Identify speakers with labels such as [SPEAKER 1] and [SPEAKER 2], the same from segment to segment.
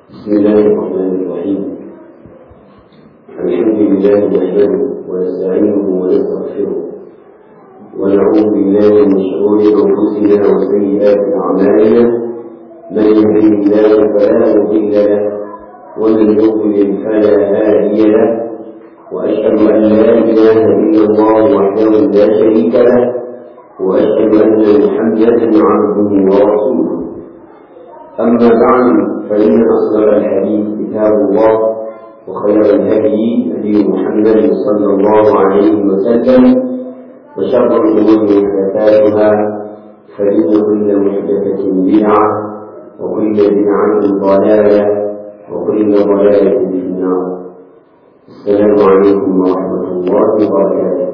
[SPEAKER 1] بسم الله الرحمن الرحيم الحمد لله نحمده ونستعينه ونستغفره ونعوذ بالله من شرور انفسنا وسيئات اعمالنا من يهده الله فلا مضل له ومن يضلل فلا هادي له واشهد ان لا اله الا الله وحده لا شريك له واشهد ان محمدا عبده ورسوله أما بعد فإن أصدق الحديث كتاب الله وخير الهدي هدي محمد صلى الله عليه وسلم وشر الأمور محدثاتها فإن كل محدثة بدعة وكل بدعة ضلالة وكل ضلالة في النار السلام عليكم ورحمة الله وبركاته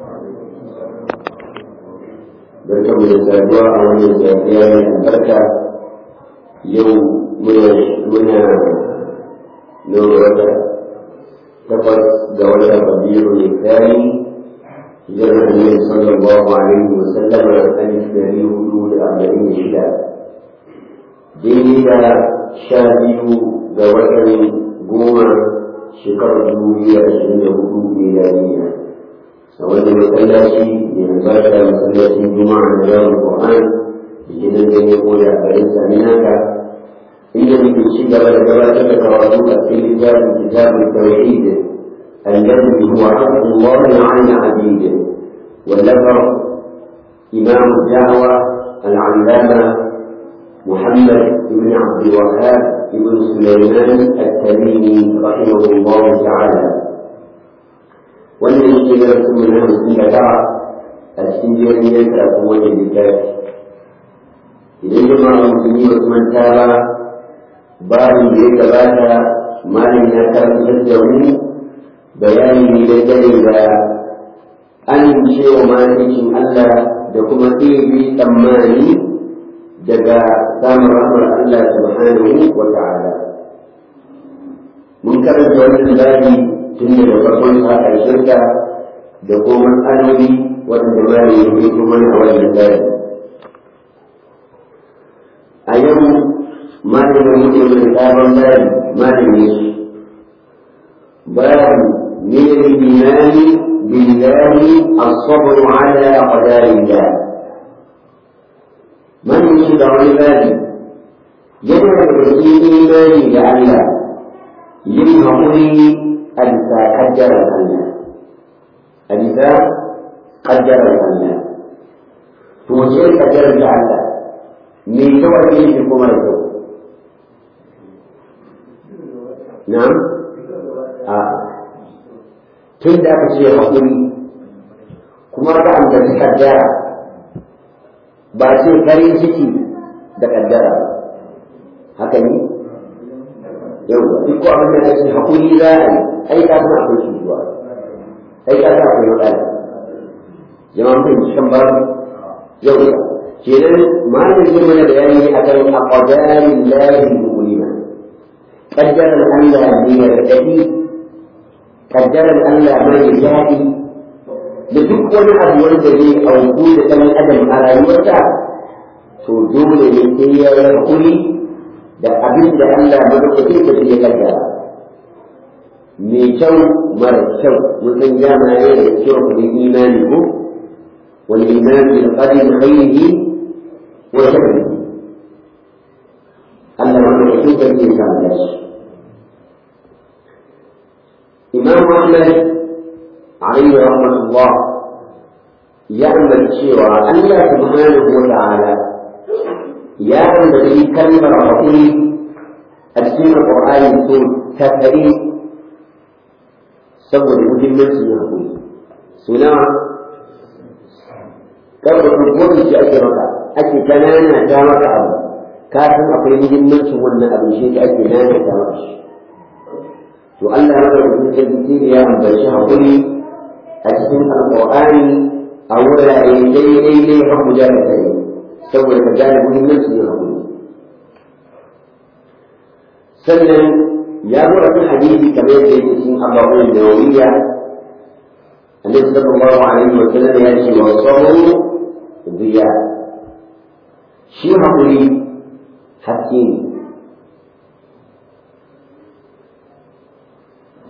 [SPEAKER 1] بركة من الزاوية أو من الزاوية البركة yau muna muna nuna wata takwas ga wata kabiru ne tsari hijirar annabi sallallahu alaihi wa sallam a alif dari hudu da arba'in da shida daidai da sha biyu ga watan goma shekarar dubu biyu da ashirin da hudu miliyaniya a wani masallaci mai albarka masallacin juma'a na yawon ƙwa'an gidan da ya koya a garin saminaka inda muke ci gaba da gabatar da karatu a cikin littafin kitabun tauhid الذي هو حق الله على عبيده والنظر إمام الدعوة العلامة محمد بن عبد الوهاب بن سليمان التميمي رحمه الله تعالى والذي يشتغل من أهل السنة السنجرية تكون للكافر idan jama'a musulmi ba su manta ba bayan da ya gabata malam ya karantar da mu bayani ne dangane da amincewa malikin Allah da kuma ɗebe tsammani daga samun rahmar Allah subhanahu wa ta'ala mun karanta wannan bayi tun daga farkon sa ƙarshen da kuma matsaloli waɗanda malam ya fito mana a wannan bayi a yau malamin muke mai sabon bayan malamin su bayan min al-imani billahi as-sabr ala qadarillah man shi da wani bani yana da cikin imani da Allah yin haƙuri a bisa kaddarar Allah a bisa kaddarar Allah to wace kaddarar da Allah me kyau a cikin shi kuma da kyau na'am a tun da aka ce haƙuri kuma ka ambaci kaddara ba ce farin ciki da kaddara haka ne yau duk ko abin da ce haƙuri za a yi ai ka san akwai shi zuwa ai ka san akwai matsala jama'an fahimci kan ba yau kenan malamin zai mana bayani akan aqdarin lahi mu'mina qaddaran Allah ne ya dadi qaddaran Allah mai jadi da duk wani abu wanda zai auku da ɗan adam a rayuwarsa to dole ne sai ya yi hakuri da abin da Allah madaukake da ya kaddara mai kyau mara kyau mun san jama'a ne da kyau da imani ko wal iman bil qadri khayrihi وشكله أن من يحب الإنسان له إمام أحمد عليه رحمة الله يعمل شيرا الله سبحانه وتعالى يعمل به كلمة رسول السنة القرآن يقول تفريق سوى المهمة يقول سنة كيف تقول في أجرك ake kanana ta maka abu ka san akwai muhimmancin wannan abin shi da ake nana ta maka shi to Allah ya rabu da sarki ne ya ambaci hakuri a cikin alqur'ani a wurare daidai ne har guda da kai saboda ka gane muhimmancin yin hakuri sannan ya zo a cikin hadisi kamar yadda yake cikin abubuwan da wuriya annabi sallallahu alaihi wa sallam ya ce wa sabru biya shi haƙuri haske ne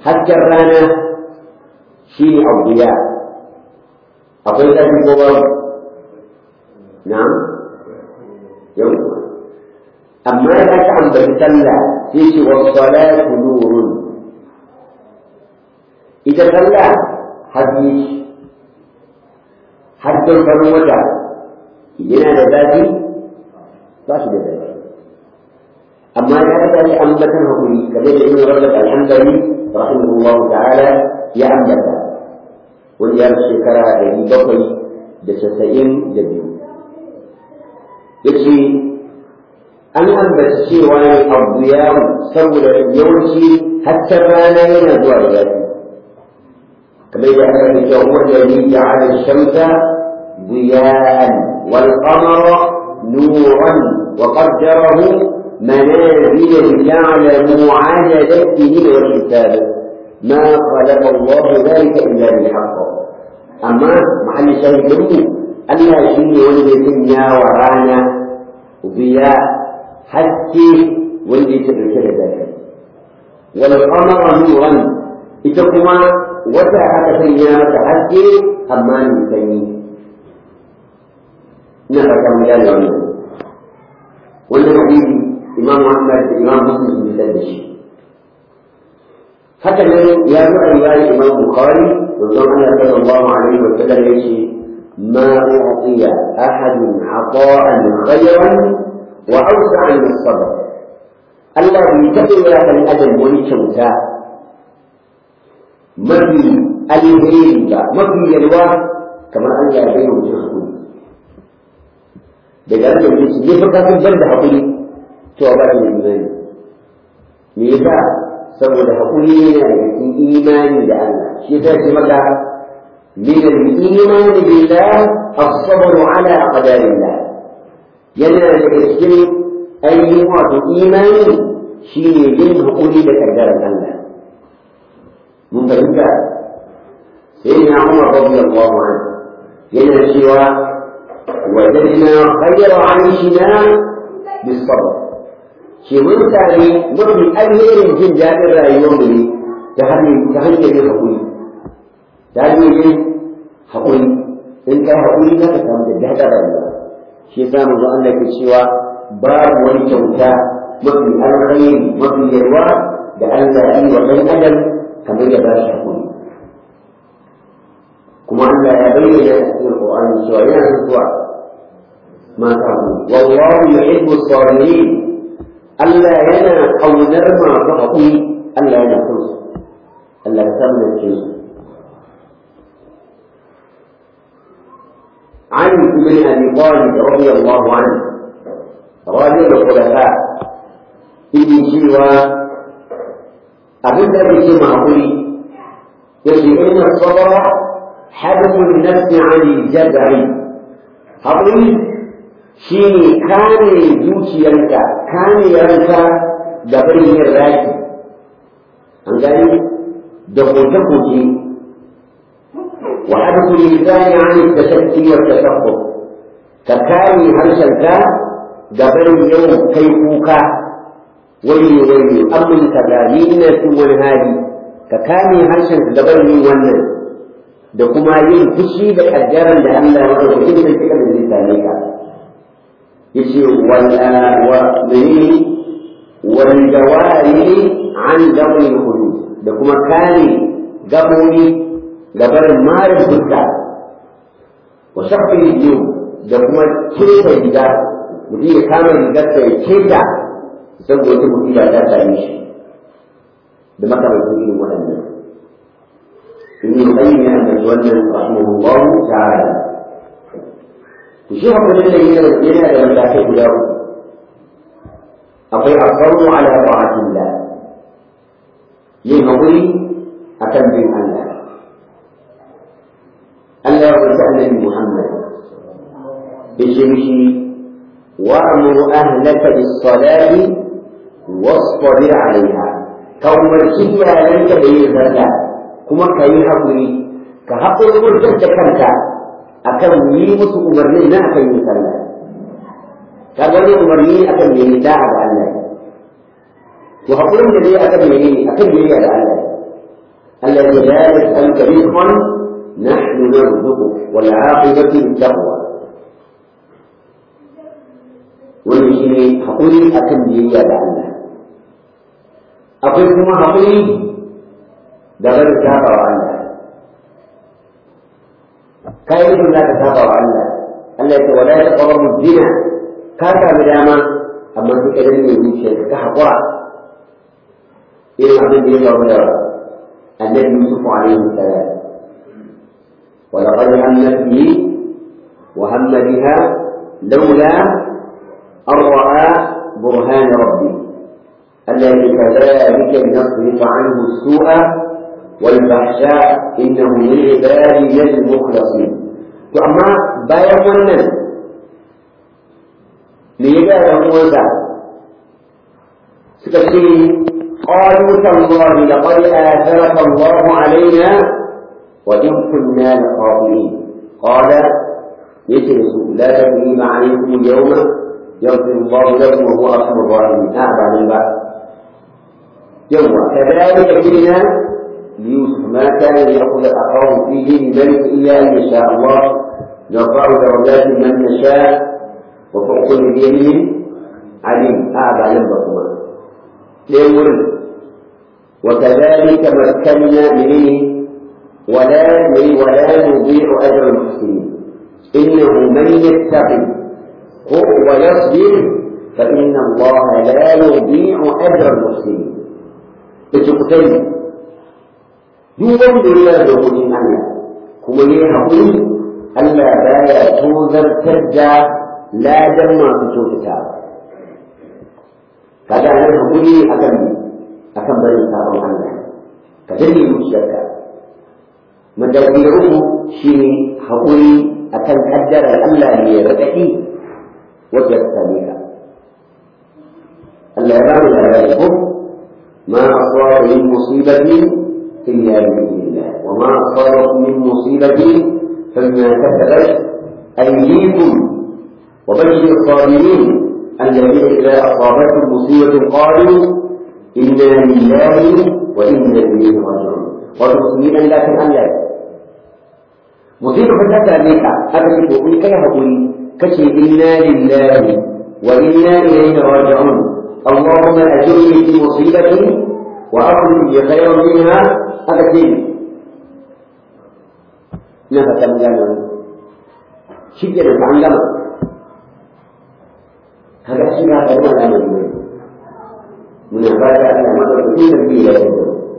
[SPEAKER 1] hasken rana shi ne abuya akwai ƙarfi ko babu na'am yau amma da aka ambaci sallah sai ce wa salatu nurun ita sallah haske hasken farin wata yana da zafi ba shi da zafi amma ya aka yi ambatan hakuri kamar da ibn rajab al-hanbali rahimahullahu ta'ala ya ambata wanda ya shekara ɗari bakwai da casa'in da biyu yace an ambaci cewa ne abu ya saboda yawanci hatta rana yana zuwa da zafi kamar da aka ce cewa wanda ya ja'ala shamsa ضياء والقمر نورا وقدره منازل لتعلموا عدد السنين والحساب ما خلق الله ذلك الا بالحق اما محل شاهد منه الا شيء ولد سنيا ورانا ضياء حتى ولد سنيا ذلك والقمر نورا إتكما وتا aka sanya mata haske amma ni sanyi ina fata mun gane wannan wannan hadisi imam Muhammad da imam Muslim sun fitar da shi haka nan ya zo a riwayar imam Bukhari manzon Allah sallallahu alaihi wa sallam yace ما أعطي أحد عطاء خيرا وأوسع من الصبر Allah bai taɓa yi wa ɗan adam wani kyauta mafi alheri ba mafi yalwa kamar Allah ya bayyana mutum hakuri daga nan da shi ne fa kafin ban da hakuri to ba shi da imani me yasa saboda hakuri yana da cikin imani da Allah shi yasa ce maka min al-iman billah as-sabr ala qadarillah yana da cikin ainihin wato imani shi ne yin hakuri da kaddarar Allah mun fahimta sai na Umar radiyallahu anhu yana cewa وجدنا خير عيشنا بالصبر shi mun sami mafi alherin jin daɗin rayuwar mu ne ta hanyar yin haƙuri ta hanyar yin haƙuri in kai haƙuri za ka samu da daɗin rayuwa shi yasa manzo Allah ke cewa babu wani kyauta mafi alkhairi mafi yarwa da Allah yi wa ɗan adam kamar ya ba shi haƙuri kuma Allah ya bayyana a cikin Qur'ani cewa yana zuwa ما تعملون والله يحب الصابرين ألا ينا قونر ما تغطي ألا ينا خلص ألا يسمى الجزء عن ابن أبي طالب رضي الله عنه رجل الخلفاء ابن شيوى أبدا بشيء معقولي يجب أن الصبر حبس النفس عن الجزع حقيقي shi ne kare zuciyarka kare ranka da barin yin raki an gani da koke-koke wa hadku lisani an tashakki wa tashaqqu ka kare harshenka da barin yawan kai kuka wani wani amin ka da ni ina cin wani hali ka kame harshenka da barin yin wannan da kuma yin fushi da kaddaran da Allah ya wada kuɗin da kika da zai same ka yace wal wa mene wal jawari an dawi hudud da kuma kare gabobi gabarin marin fuska wa shafi yiwu da kuma keta riga mutum ya kama rigarsa ya keta saboda wata musiba ta same shi da makamantan irin waɗannan ibn qayyim ya ambaci wannan rahimahullahu ta'ala shi hakurin da yake yana da matakai guda uku akwai asarru ala ta'atillah yin hakuri akan bin Allah Allah ya rubuta annabi Muhammad yace mishi wa'muru ahlaka bis-salati wasbir 'alayha ka umarci iyalanka da yin sallah kuma ka yi hakuri ka haƙurƙurtar da kanka akan yi musu umarnin na akan yin sallah ka gani umarni akan yi da'a ga Allah to hakurin da dai akan yi akan yi ga Allah الذي لا يسألك رزقا نحن نرزقك والعاقبة للتقوى والمشيني حقولي أكن بيا لعنا أقول كما حقولي دغر تابع الله كيف لا تتابع الله التي ولا تقربوا الزنا كاكا بداما أما في كلمة من شيء كحقرة إلى عبد الله النبي يوسف عليه السلام ولقد همت به وهم بها لولا أن رأى برهان ربه الذي كذلك لنصرف عنه السوء والفحشاء إنه من عبادنا المخلصين فأما بايع ونن ليجا يهوذا سكتي قالوا تالله لقد آثرك الله علينا وإن كنا لخاطئين قال يجلس لا تثريب عليكم اليوم يغفر الله لكم وهو أرحم الراحمين أعبى للبعض يوم كذلك كنا ليوسف ما كان ليأخذ أخاه في دين الملك إلا أن يشاء الله نرفع درجات من نشاء وفوق كل ذي عليم أعبى للبطمان ليمر وكذلك مكنا منه ولا ولا نضيع أجر المحسنين إنه من يتقي ويصبر فإن الله لا يضيع أجر المحسنين بتقتل duk wanda ya da dokokin Allah kuma ya haƙuri Allah baya tozartar da ladan masu kyautata kaga nan haƙuri akan akan barin sabon Allah ka danne zuciyarka madauki da uku shi ne haƙuri akan kaddarar Allah ne ya raɗaɗi wacce ta same ka Allah ya ba mu labari ko ma asaba min musibatin إلا بإذن الله وما أصابكم من مصيبة فبما كسبت أيديكم وبشر الصابرين الذين إذا أصابتهم مصيبة قالوا إنا لله وإنا إليه راجعون والمسلمين لكن أن لا مصيبة فتاة أمريكا أبدا تقول كيف أقول كشف إنا لله وإنا إليه راجعون اللهم أجرني في مصيبتي وأخرج لي خيرا منها haka ce na fata mun gane wani shi ke da an gama kaga shi na ga ina gane ne muna fata Allah ma da kuma da biyu da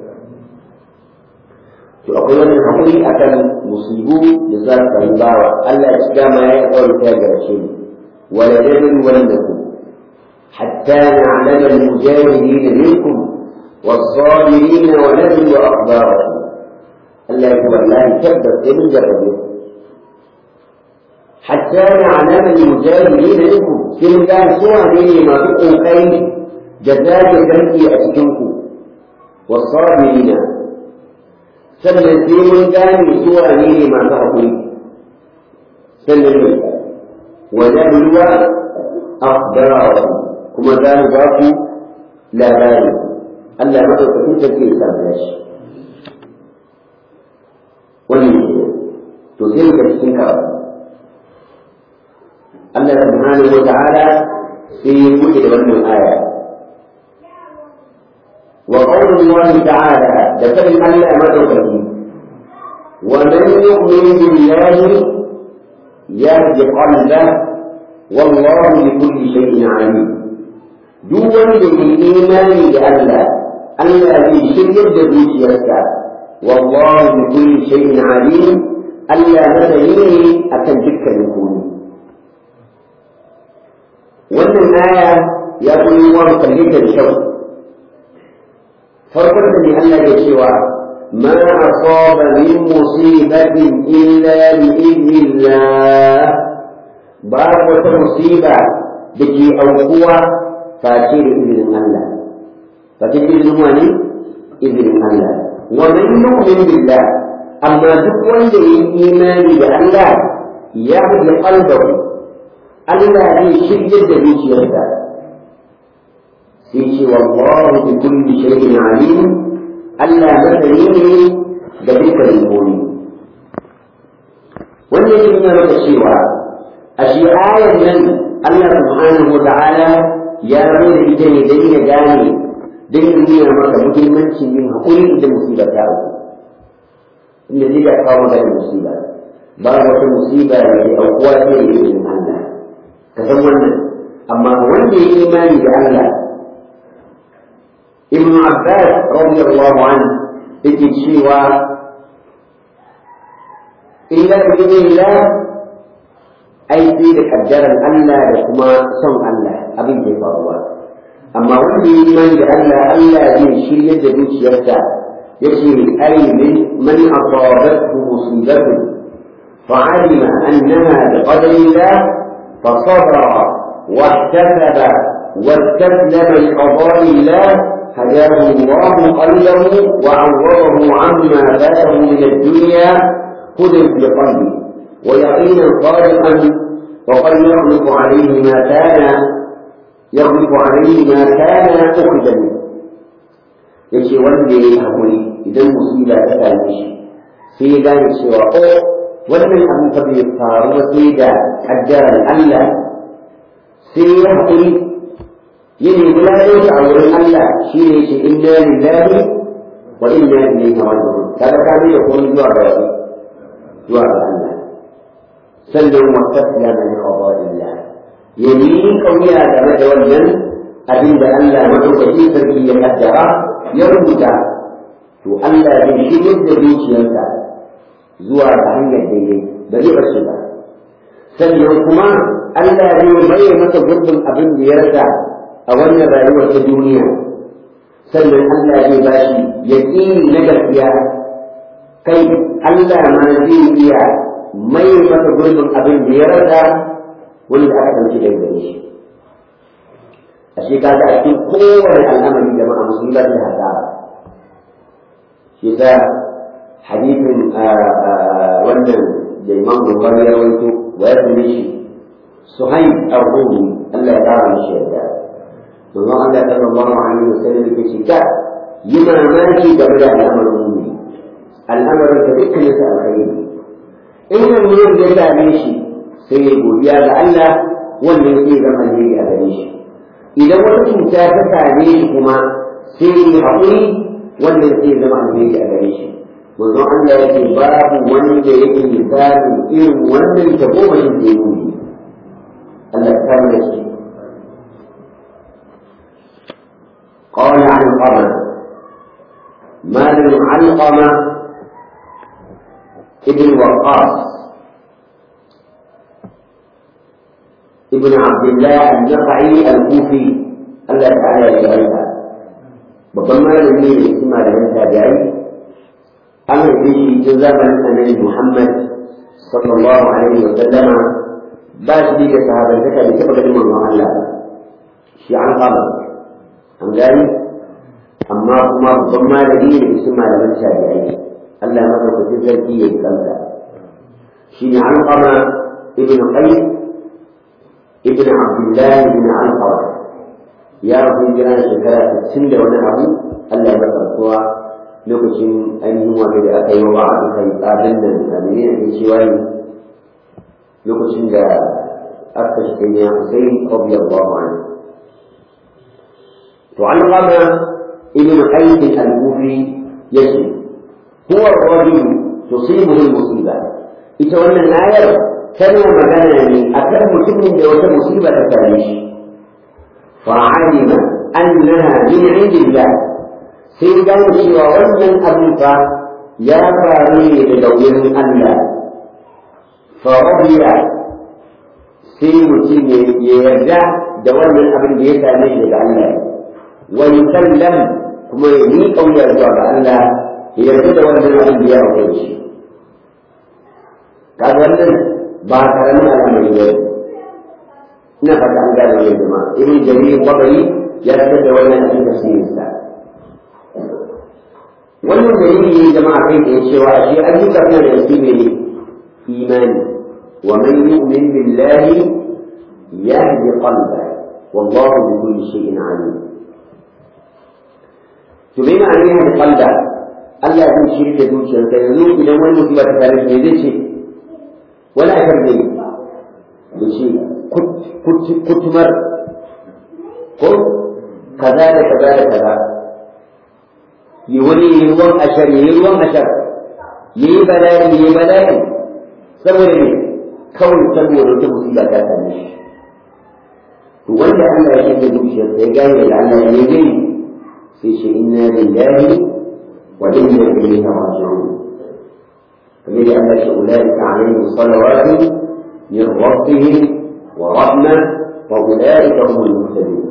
[SPEAKER 1] to akwai wani hakuri akan musibu da za su sami bawa Allah ya shiga ma ya yi kawai ta garshe wala dabin wala nakum hatta na'lama al-mujahidin minkum والصابرين ونبلو أخبارهم الله يقول الله كبر من جربه حتى نعلم المجاهدين منكم في الله سوى لي ما بقوا خير جزاء ذنبي أسجنكم والصابرين sannan sai mun gane su wane ne masu haƙuri sannan ne wa nabluwa akhbarahu kuma za mu ba ku labari Allah madaukakin sarki ya samu shi wannan ne to sai mu ga cikin karatu Allah subhanahu wa ta'ala sai ya buɗe da wannan aya wa qawlu Allah ta'ala da fadin Allah madaukaki wa man yu'min billahi yahdi qalbah wallahu bi kulli shay'in alim duk wanda ke imani da Allah Allah zai shiryar da zuciyarsa wallahu bi kulli shay'in alim Allah masani ne akan dukkanin komai wannan aya ya koyi wa kalle da kyau farkon da ne Allah ya cewa ما أصاب من مصيبة إلا بإذن الله باب مصيبة بكي أوقوة فاتير إذن الله فاتير إذن واني إذن الله ومن يؤمن بالله أما تقوى الإيمان بالله يهدي قلبه Allah zai shiryar da zuciyarsa sai ce wallahu bi kulli shay'in alim Allah masani ne da dukkan komi wannan yake nuna maka cewa a shi ayar nan Allah subhanahu wa ta'ala ya zo da ita ne don ya gane don ya nuna maka muhimmancin yin haƙuri idan musiba ta auku inda zai ga kawo maganin musiba ba wata musiba da ke aukuwa sai da izinin Allah ka san wannan amma wanda ya yi imani da Allah ibn Abbas radiyallahu anhu yake cewa illa bi idnillah ai sai da kaddaran Allah da kuma son Allah abin da ya faruwa amma wanda ya yi imani da Allah Allah zai shirya da zuciyarsa yace ai min man asabathu musibatu فعلم أنها بقدر الله فصبر واحتسب واستسلم لقضاء الله هداه الله قلبه وعوضه عما فاته من الدنيا هدى في قلبه ويقينا صادقا وقد يغلق عليه ما كان يغلق عليه ما كان أخذ منه yace wanda ya yi haƙuri idan musiba ta same shi sai ya gane cewa o wannan abin fa bai faru ba sai da kaddarar Allah sai ya haƙuri ya nemi lafiya a wurin Allah shi ne ce inna lillahi wa inna ilaihi raji'un kaga ka da komai zuwa ga zuwa ga Allah sannan wasafiya min qada'illah ya yi kauya game da wannan abin da Allah madaukakin sarki ya kaddara ya rubuta to Allah zai shirya da zuciyarsa zuwa ga hanyar daidai ba zai bar shi ba sannan kuma Allah zai mai masa gurbin abin da ya rasa a wannan rayuwar ta duniya sannan Allah zai ba shi yaƙini na gaskiya kai Allah ma zai iya mai masa gurbin abin da ya rasa wanda aka ɗauki daga gare shi a shi kaga a cikin kowane al'amari jama'a musulmi ba da hasara shi ta hadithin wannan da imam Bukhari ya rawaito wa ya tuni shi Suhaib ar-Rumi Allah ya kara mishi yadda domin Allah sallallahu alaihi wasallam yake ce ka yi mamaki game da al'amarin mumini al'amarin ka dukkan yasa alkhairi in nan wurin da ya same shi sai ya godiya ga Allah wannan zai zama alheri a gare shi idan wata cuta ta same shi kuma sai ya haƙuri wannan zai zama alheri a gare shi manzon Allah yake babu wanda yake misalin irin wannan ta goma shi ke nuni Allah ta kama da shi قال عن القمر مال علقمة ابن وقاص ابن عبد الله النقعي الكوفي الله تعالى يجعلها babban malami ne su malaman tabi'ai an haife shi tun zamanin annabi Muhammad sallallahu alaihi wa sallama ba shi da sahabantaka da taɓa ganin manzon Allah shi an kama an gani amma kuma babban malami ne su malaman tabi'ai Allah ya masa kuɗin sarki ya yi kansa shi ne an kama ibn Qais ibn Abdullah ibn Al-Qawar ya rasu jira shekara sittin da wani abu Allah ya masa rasuwa lokacin ainihin wani da aka yi wa ba'a aka yi tsadin nan a mene ne cewa ne lokacin da aka shi ne ya Hussein radiyallahu anhu to an qama ibn Qais al-Kufi yace huwa ar-rajul tusibuhu al-musiba ita wannan ayar tana magana ne akan mutumin da wata musiba ta same shi فعلم أنها من عند الله sai gane cewa wannan abin fa ya faru ne daga wurin Allah farabiya sai mutum ya yarda da wannan abin da ya same shi daga Allah wa yusallam kuma ya yi kauya zuwa ga Allah ya yarda da wannan abin da ya auke shi kaga wannan ba karamin al'amari ba ina fata an gane wannan jama'a ibn jarir qabari ya fitar da wannan cikin tafsirin sa wannan dalili ne jama'a kai da cewa shi ayyuka suna da yake ne imani wa man yu'min billahi yahdi qalba wallahu bi kulli shay'in alim to bai ma'ana yahdi qalba Allah zai shirya da zuciyarsa yanzu idan wani musiba ta tare shi zai ce wani akar zai ya ce kutumar ko kaza da kaza da kaza yi wani yi ruwan ashar yi ruwan ashar yi bala'i yi bala'i saboda ne kawai saboda wata musiba ta same shi to wanda Allah ya shirya zuciyarsa ya gane da Allah ya gani sai shi inna lillahi wa inna ilaihi raji'un kamar da Allah shi ulaika alaihim salawatu min rabbihim wa rahma wa ulaika humul muhtadun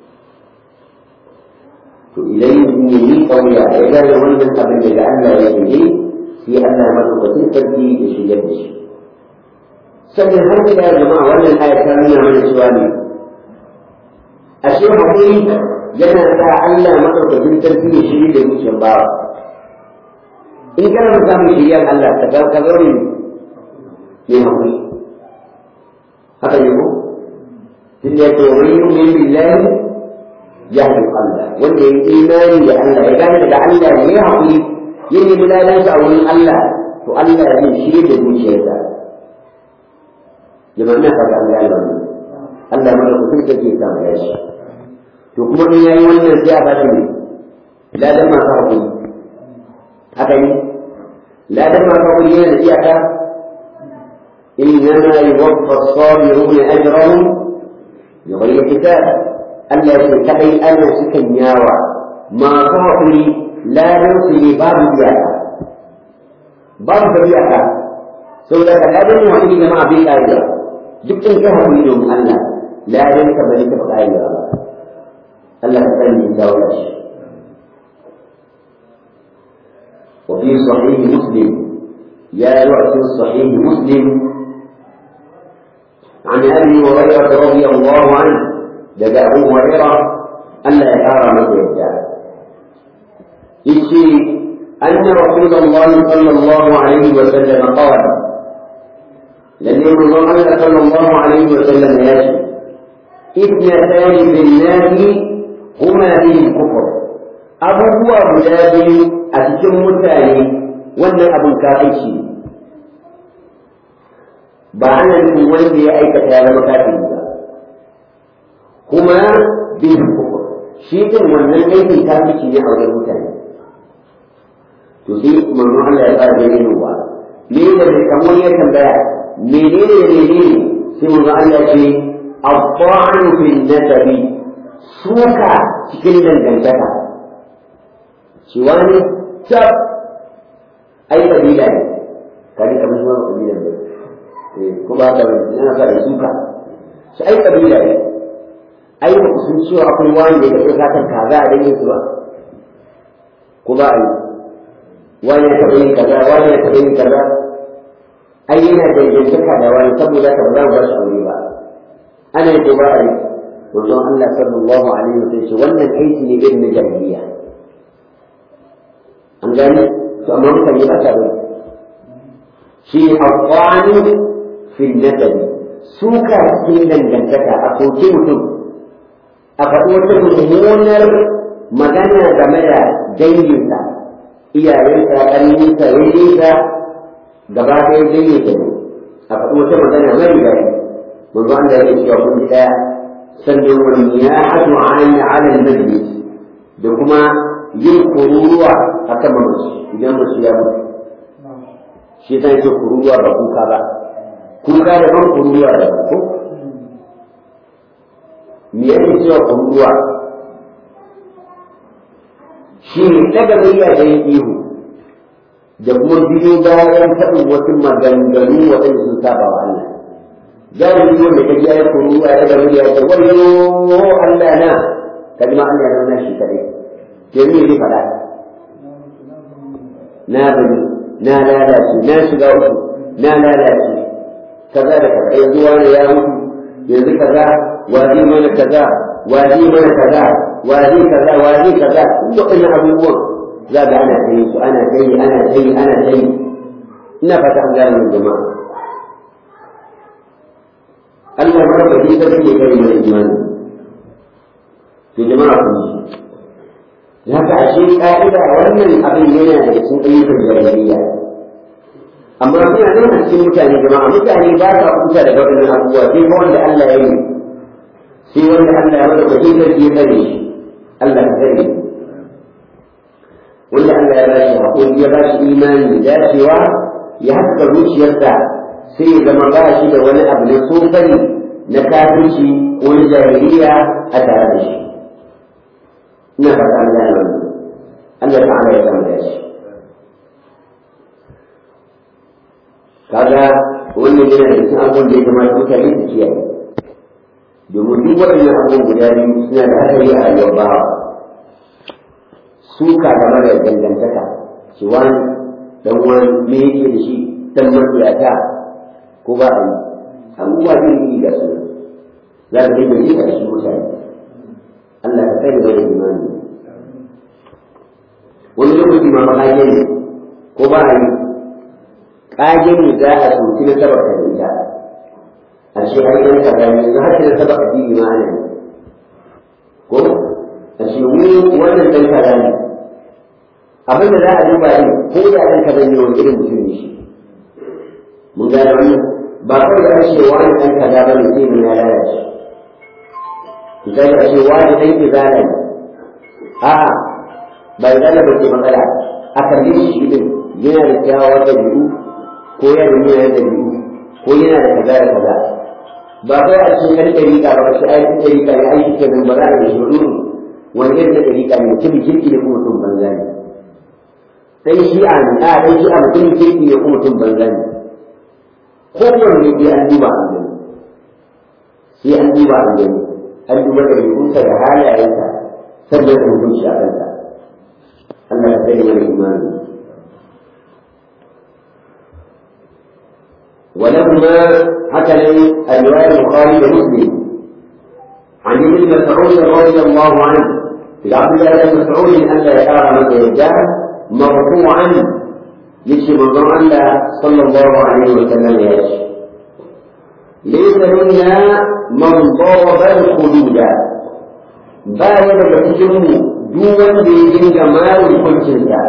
[SPEAKER 1] to idan mutum ya yi kauya ya gane wannan abin da Allah ya yi sai Allah madaukakin sarki ya shigar da shi sannan har da jama'a wannan ayat ta nuna mana cewa ne ashe hakuri yana sa Allah madaukakin sarki ya shiri da zuciyar bawa in kana da samun shiriyar Allah ka ga ka zaure ne hakuri haka ne ko tunda ya ce wa man yu'min billahi yahdi qalba wanda ya yi imani da Allah ya gane daga Allah ne ya hakuri ya nemi lalansa a wurin Allah to Allah zai shirye da zuciyarsa jama'a na fata an gane wannan Allah madaukakin sarki ya samu yashi to kuma in yayi wannan sai a ba shi ladan masu hakuri haka ne ladan masu hakuri yana da iyaka إنما يوفى الصابرون أجرهم بغير حساب Allah ya ce kadai ana sukan yawa masu haƙuri ladan su ne babu iyaka babu da iyaka sau da ka ladan yin haƙuri jama'a bai ƙarewa duk in ka haƙuri domin Allah ladan ka bai taɓa ƙarewa ba Allah ka sani ya dawo da shi وفي صحيح مسلم يا رأس صحيح مسلم عن أبي هريرة رضي الله عنه daga Abu Hurairah Allah ya kara masa yadda yace anna Rasulullah sallallahu alaihi wa sallam qala lalle manzon Allah sallallahu alaihi wa sallam ya ce ibnatan bil nasi huma bil kufr abubuwa guda biyu a cikin mutane wannan abin kafirci ba ana nufin wanda ya aikata ya zama kafiri ba kuma bin kufur shi din wannan aikin kafirci ne a wajen mutane to sai manzon Allah ya fara bayyana wa me da bai kamar ya tambaya menene da menene sai manzon Allah ce at-ta'anu fil nasabi suka cikin dangantaka shi wani tab ai kabila ne kaji kamar shi wani kabila ne ko ba ta yana sa suka shi ai kabila ne ai ba ku sun cewa akwai wani da ya satan kaza a dangin su ba ko ba a yi wani ya taɓa yin kaza wani ya taɓa yin kaza ai yana dangantaka da wani saboda ka ba za mu ba shi aure ba ana yi ko ba a yi manzon Allah sallallahu alaihi wasallam ce wannan aiki ne irin na jahiliya an gane to amma mutane ba ta bari shi aqwani fil nasabi suka cikin dangantaka a soke mutum a faɗi wata mummunar magana game da danginsa iyayensa ƙarninsa yankinsa gaba ɗaya danginsa ne a faɗi wata magana mai daɗi manzo Allah ya cewa kun ɗaya sannan wani ya hadu an ala majlis da kuma yin kururuwa a kan mamaci idan mace ya mutu shi yasa yake kururuwa ba kuka ba kuka da ban kururuwa da ko me yake cewa kururuwa shi ne daga murya da yin ihu da kuma biyo bayan faɗin wasu maganganu waɗanda sun saba wa Allah galibi wanda ka ji ya kururuwa ya daga murya ta wayo Allah na kalma Allah na shi kaɗai ke me ne faɗa na bani na lalace na shiga uku na lalace kaza da kaza yanzu wani ya mutu yanzu kaza waje mana kaza waje mana kaza waje kaza waje kaza waɗannan abubuwan za ga ana ta yi su ana ta yi ana ta yi ana ta yi ina fata an gane min jama'a Allah ma ba ji ta take kai mai imani to jama'a kun ji ya ka ashe ashe ka'ida wannan abin yana da cikin ayyukan jahiliya amma suna nan a cikin mutane jama'a mutane ba sa kusa da waɗannan abubuwa sai fa wanda Allah ya yi sai wanda Allah ya mada wajen sarki ya tsare shi Allah ya tsare wanda Allah ya ba shi haƙuri ya ba shi imani da dacewa ya haska zuciyarsa sai ya zama ba shi da wani abu na tsofani na kafirci ko na jahiliya a tare da shi ina fata an gane wannan Allah ta'ala ya samu da shi kaga wannan yana da cikin abubuwan da ya kamata mutane su kiyaye domin duk waɗannan abubuwan guda biyu suna da hatsari a rayuwar bawa suka game da dangantaka shi wani dan wani me yake da shi dan matsiyata ko ba a yi abubuwa iri iri ga su za ka dinga yi a cikin mutane Allah ka kai da imani wani lokaci ma ƙage ne ko ba a yi ƙage ne za a soki na saba ka ita a ce ai ɗan kaza ne yanzu har na saba addini ma ana yi ko a ce wani wannan ɗan kaza ne abin da za a duba ne ko da ɗan kaza ne wani irin mutum ne shi mun gane wannan ba kawai da ce wani ɗan kaza ba ne sai mun ya lalace misali a ce wani ɗan izala ne a'a ba izala ba ce matsala a kalli shi din yana da kyawawan ɗabi'u ko yana da yana da ɗabi'u ko yana da kaza da kaza ba kawai a ce kan ɗariƙa ba shi ai kan ɗariƙa ne ai shi nan ba za a yi shi wani wani irin da ɗariƙa ne mutum kirki ne kuma mutum banza ne ɗan shi'a ne a ɗan shi'a mutum kirki ne kuma mutum banza ne kowanne sai an duba an gani sai an duba an gani an duba ɗabi'unsa da halayensa sannan an hukunci a kansa Allah ka sani mana imani ولما هكذا الرواية البخاري ومسلم عن ابن مسعود رضي الله عنه في عبد الله بن مسعود أن لا يرى من يرجع مرفوعا يشي من الله صلى الله عليه وسلم يشي ليس منا من ضرب الخدود baya daga cikinmu duk wanda ya dinga marin kuncinsa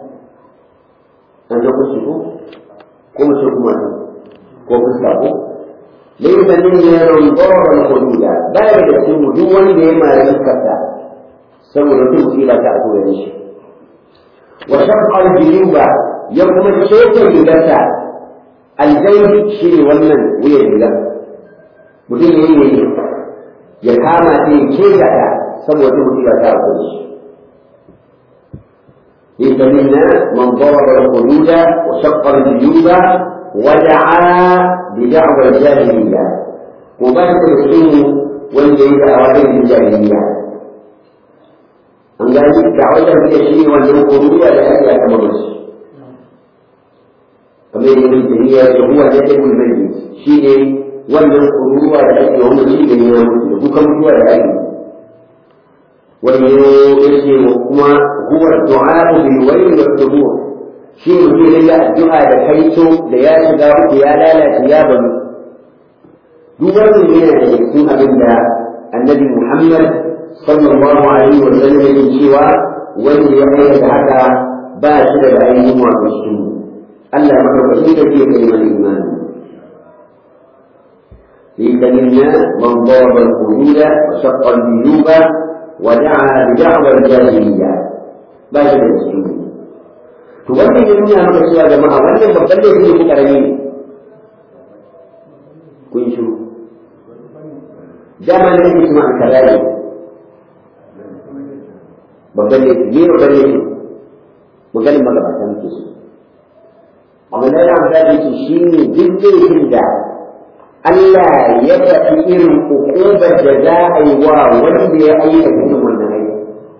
[SPEAKER 1] an ga kunci ko ko mace kuma ko fuska ko laysa minna man daraba al-hududa baya daga cikinmu duk wanda ya mari fuskarsa saboda duk musiba ta zo da shi wa shaqqa al-juyuba ya kuma sheke rigarsa aljaybi shi ne wannan wuyan rigar mutum ya yi ya kama ta ya kega ta saboda musiba ta zo shi ليس منا من ضرب الحدود وشق الجيوب ودعا بدعوى الجاهلية وبعد الحين والجيد أوائل الجاهلية أن ذلك دعوة التشريع والحدود لأجل كمرس kamar yadda mai tafiya da huwa da ta gulbani shi ne wannan kururuwa da ake wanda shi ne ya mutu da kuka mutuwa da ake wani yake kuma huwa du'a bil wayl wa thubur shi mutum ne ya addu'a da kaito da ya shiga uku ya lalace ya bani duk wannan yana da cikin abin da annabi Muhammad sallallahu alaihi wa sallam yake cewa wanda ya aikata haka ba shi da ainihin wato shi Allah madaukakin da zai kai mana imani ليس منا من ضرب الحدود وشق الجيوب ودعا بدعوى الجاهلية ba shi da cikin to wannan ya nuna maka cewa jama'a wannan babban da yake ku karami ne kun shiru dama ne yake kuma kaza ne babban da yake ne babban da yake maganin magabata muke so amma na da amfani yake shi ne duk laifin da Allah ya faɗi irin hukumar da za a yi wa wanda ya aikata irin wannan aiki.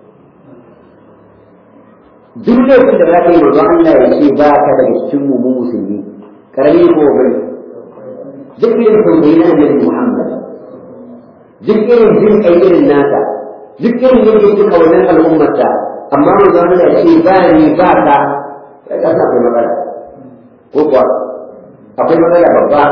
[SPEAKER 1] Duk laifin da za ka yi manzo Allah ya ce ba ka daga cikin mu musulmi, karami ko bai. Duk irin tausayi na Annabi Muhammad, duk irin jin kai irin nasa, duk irin yadda suka wannan al'ummarsa, amma manzo Allah ya ce ba ni ba ka, ya kasa akwai matsala. Ko kuwa, akwai matsala babba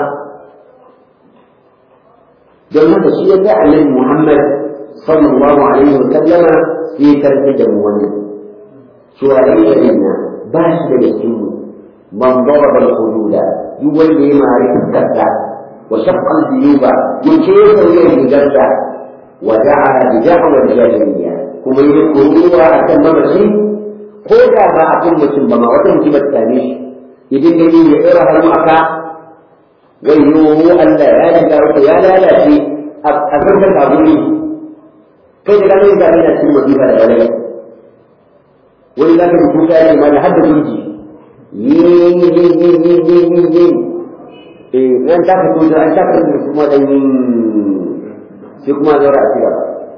[SPEAKER 1] don haka shi ya ga annabi Muhammad sallallahu alaihi wa sallama sai ya karfi da mu wannan cewa laysa minna ba shi daga cikin mu man daraba al-hududa duk wanda ya mari fuskarsa wa shaqqa al-juyuba ya kesa wuyan rigarsa wa da'a bi da'wa al-jahiliyya kuma ya kuruwa akan mamaci ko da ba a kan mutum ba ma wata mutum ta same shi idan gani ya tsira hannu aka wayyo Allah ya shiga wata ya lalace a zarkar kaburi kai da ganin da ina cikin wazifa da balai wani zaka ji kuka ya ma da hadda turji yin yin yin yin yin yin yin yin eh nan ta ka tuzo an ta ka tuzo kuma dan yin sai kuma zaura a cigaba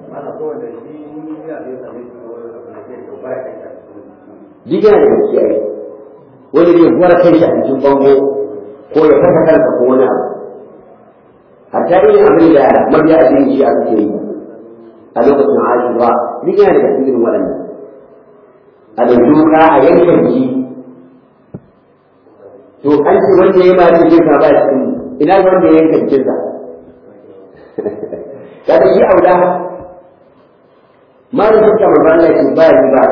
[SPEAKER 1] Diga da gaskiya wani zai gwara kai shi a cikin bango ko ya fasa kansa ko wani abu hatta irin abin da mabiya a cikin shi a suke yi a lokacin ashura duk yana daga cikin waɗannan a da duka a yankan ji to an ce wanda ya ba cikin sa ba cikin ina wanda ya yanka cikin sa kada shi auda ma da suka mamalla ce ba ni ba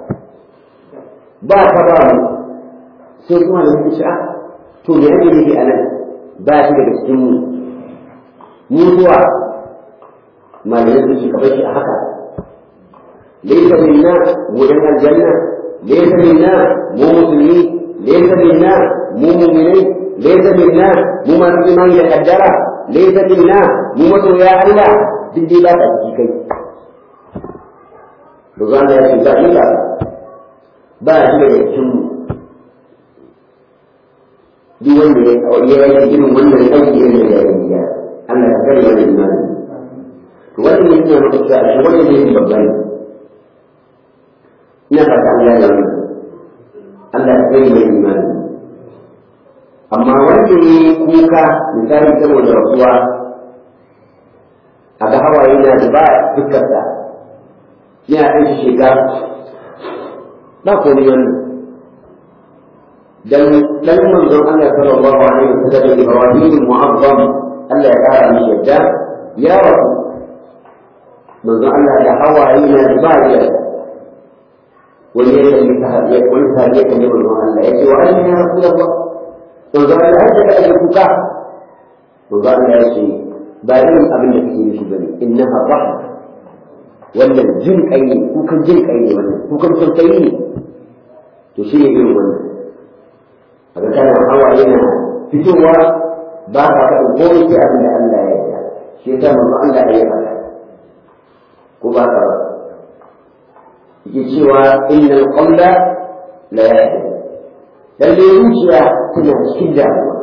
[SPEAKER 1] ba ka ba mu sai kuma da suke sha'a to me ake nufi a nan ba shi daga cikin mu mutuwa malamai su ce ka shi a haka laysa minna mu dan aljanna laysa minna mu musulmi laysa minna mu mu'minai laysa minna mu masu imani da kaddara laysa minna mu masoya Allah duk dai ba ta ciki kai Ruzana ya ce ba ni ba ba shi daga cikin mu duk wanda ya yi irin wannan aiki irin da jahiliya Allah ya kare mana imani to wannan ne yana maka cewa shi wannan ne babba ne ina fata Allah ya yi Allah ya kare mana imani amma wanda ne kuka misali saboda rasuwa a ga hawaye na da ba fuskarsa yana ɗan shi shiga ba komai wannan dan dan manzon Allah sallallahu alaihi wasallam Ibrahim mu'azzam Allah ya kara mishi yadda ya rasu manzon Allah da hawaye na ba ya wani ya kalli sahabiya wani sahabiya kalli manzon Allah ya ce wa ayyuka ya rasulullah manzon Allah har da ake kuka manzon Allah ya ce ba irin abin da kake mishi bane innaha rahma wannan jin kai ne kukan jin kai ne wannan kukan tausayi ne to shi ne irin wannan daga kana hawa yana fitowa ba ka faɗin komai sai abin da Allah ya yarda shi yasa manzo Allah ya faɗa ko ba ka ba yake cewa innal qawla la yahdi lalle zuciya tana cikin damuwa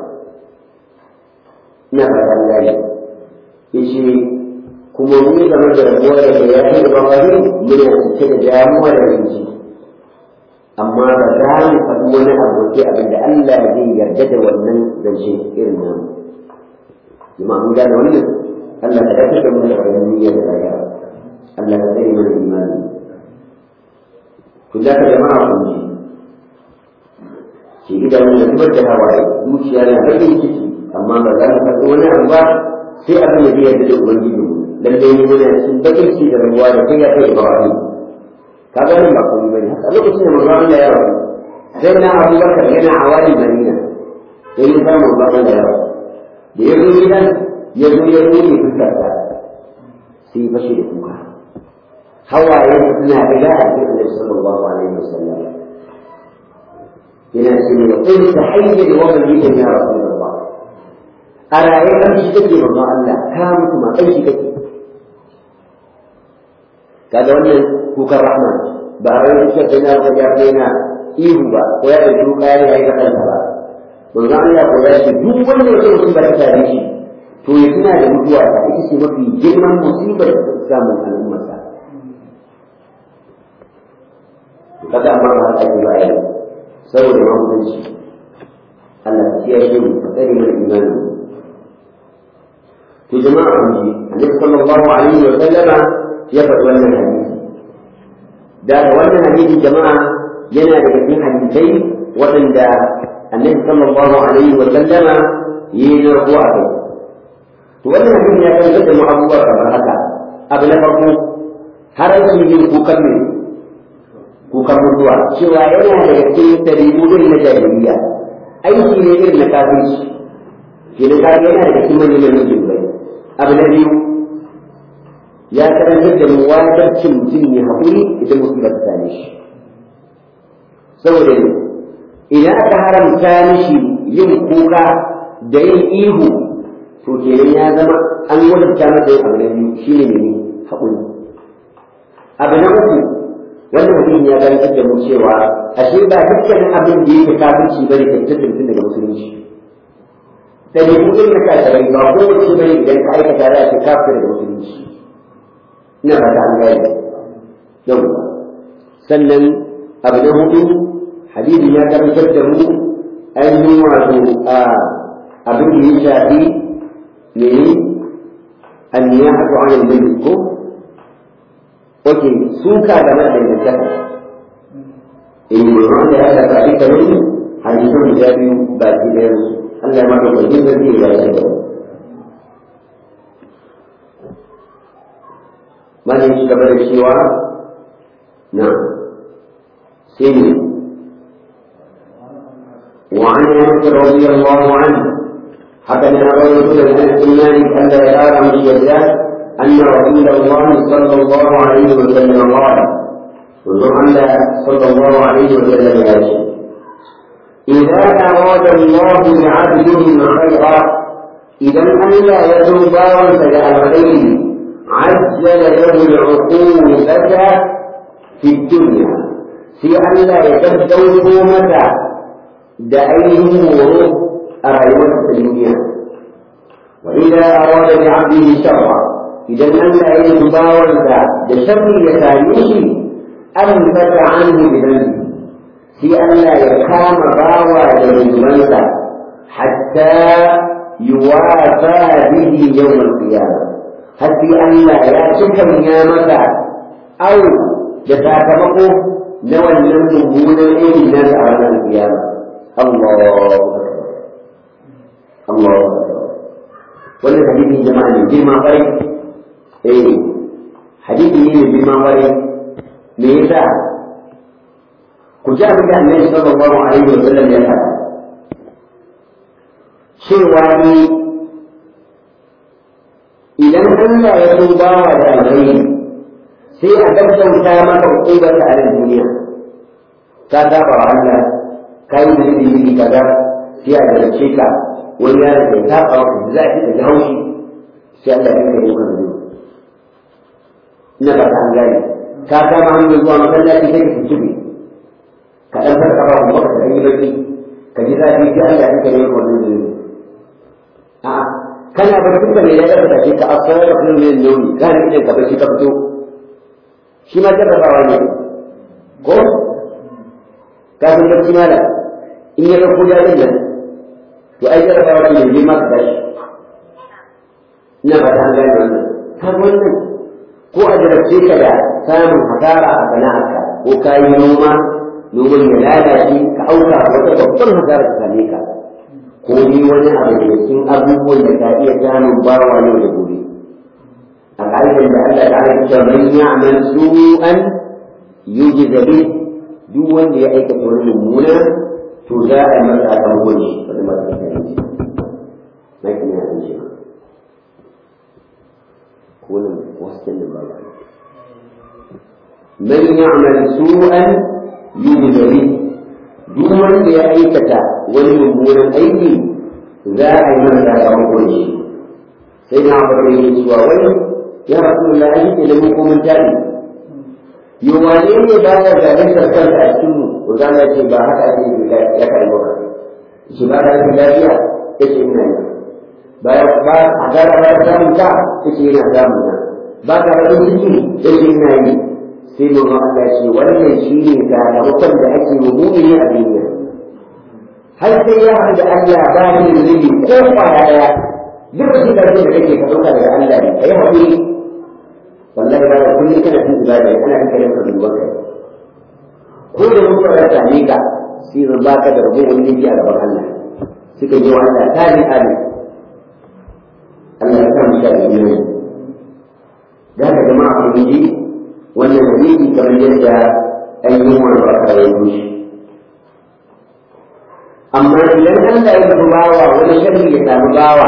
[SPEAKER 1] ina fata Allah ya yace kuma mu game da rabuwa da ya yi da bangare muna cike da damuwa da rinci amma ba za mu faɗi wani abu sai abin da Allah zai yarda da wannan zance irin nan kuma mun gane wannan Allah ka dace da mu da wannan niyyar da ya Allah ka tsare mana imani ku da ka jama'a kun ji ki idan mun zubar da hawaye zuciya na bakin ciki amma ba za mu faɗi wani abu ba sai abin da zai yarda da ubangiji mu lalle ne muna cikin bakin ciki da rabuwa da kai ya kai Ibrahim ka ga ba komai bane a lokacin da manzo Allah ya rabu sai na Abu Bakar yana awali Madina sai ya samu manzo Allah ya rabu da ya zo gidan ya zo ya rufe fuskarsa sai bashi da kuka hawaye suna daga a cikin Annabi sallallahu alaihi wasallam yana cewa qul tahayya wa man yita ya rasulullah a raye kan shi take manzo Allah ka mutu ma kai shi kake kaga wannan kukan rahman ba a yi shi na ga ya daina ihu ba ko ya da duka ya yi ga kansa ba manzo Allah ko ya ce duk wanda yake mutum ba ta tare shi to ya tuna da mutuwa ta ita ce mafi girman musibar da ta samu al'ummarsa kaga amma ba haka ba yi saboda mamutanci Allah ya kiyaye mu tsare mana imani to jama'a kun ji Annabi sallallahu alaihi wa sallama ya faɗi wannan hadisi da wannan hadisi jama'a yana daga cikin hadisai waɗanda annabi sallallahu alaihi wa sallama yi narko a kai to wannan hadisi ya kai da mu abubuwa kamar haka abu na farko haramci yin kukan ne kukan mutuwa cewa yana daga cikin ɗabi'u irin na jahiliya aiki ne irin na kafirci ke da kaga yana daga cikin manyan manyan jirgai abu na biyu ya karantar da mu wajibcin mutum ya haƙuri idan mutum ba ta same shi saboda ne idan aka haramta mishi yin kuka da yin ihu to kenan ya zama an wadanta masa yin abu na biyu shine ne haƙuri abu na uku wannan mutum ya garantar da mu cewa ashe ba dukkanin abin da yake kafirci bane ka fitar da mutum daga musulunci da ne kudin na kasarai ba ko wace bane idan ka aikata za a ce kafir daga musulunci ina ba ta an gane yau sannan abu na hudu hadisi ya karantar da mu ainihin wato abin da ya shafi mene anniyatu an al ko Oke, suka game da dangantaka. Eh, wanda ya da kafi kamar hadisan guda biyu ba ki ɗayan su. Allah ya maka kwanin da zai ya yi da Malin shi gaba da cewa na sai ne. وعن انس رضي الله عنه حدثنا رجل عن انس مالك ان لا يرى من الشداد أن رسول الله صلى الله عليه وسلم قال وزعل صلى الله عليه وسلم يأتي إذا أراد الله بعبده خيرا إذا أن لا يذوب فجاء الخير عجل له العقوبة في الدنيا في أن لا يتبدو متى دعيه ورود أرأيوة الدنيا وإذا أراد بعبده شرا idan Allah ya yi bawansa da sharri ya same shi an fata anhu bidan sai Allah ya kama bawa da rundumansa hatta yuwafa bihi yawm al-qiyamah har sai Allah ya cika ya masa au da sakamako na wannan mummunan irin na a ranar kiyama Allahu akbar Allahu akbar wannan hadisin jama'a ne girma kwarai eh hadisi ne mai girman wari me yasa ku ji abin da annabi sallallahu alaihi wa sallam ya faɗa cewa ni idan Allah ya so bawa da alkhairi sai a gaggauta maka hukumar a nan duniya ka saba wa Allah ka yi da iri kaza sai a garce ka wani yaron da ya saba wa za a ci da haushi sai Allah ya kai maka zuwa na ba ta gane ka kama hanyar zuwa masallaci sai ka tuntube ka ɗan farka ba kuma ka yi baki ka ji zafi sai Allah ya kai maka wannan zuwa a'a kana barci ka ne ya ɗaga take ka asara da kuma yin nauni ka ne idan ka barci ka fito shi ma jarrabawa ne ko ka san barci mala in ya ɗauko jarin nan to ai jarrabawa ce ne ma ka tashi ina ba ta gane wannan har wannan ko a jarabce ka da samun hasara a sana'arka ko ka yi noma noman ya lalace ka auka wata babban hasara ta same ka ko ni wani abu da cikin abubuwan da ka iya samun bawa yau da gobe a ƙa'idar da Allah ta ala cewa man ya'mal su'an yujza bih duk wanda ya aikata wani mummuna to za a yi masa sakamakon shi wani masa sakamakon na kina an ce ولم وسط الباب من يعمل سوءا يجد به duk wanda ya aikata wani mummunan aiki za a yi masa sakamakon shi sai na abu da yake cewa wani ya rasu da aiki da hukumin tari yi wane ne ba ya zalunta kansa a cikin mu ko za mu ce ba haka ake yi ya kai maka shi ba da lafiya ya ce ina yi ba ba a gara ba ta samun ta take yana samun ta ba ka da ciki take yana yi sai mu ga Allah ce wannan shine sakamakon da ake wa mu'mini a duniya har sai ya haɗu da Allah ba ni da zubi ko kwaya daya duk shi da da kake ka dauka daga Allah ne kai haƙuri wallahi ba da kullum kana cin ibada ana kake yin ka duba kai ko da mun fara same ka sai zan baka da rabo wani a gaban Allah suka yi wa Allah tani amin Allah ya samu da imani da haka jama'a ku ji wannan hadisi kamar yadda ainihin wani ba ka yi shi amma idan Allah ya nufi bawa wani sharri ya samu bawa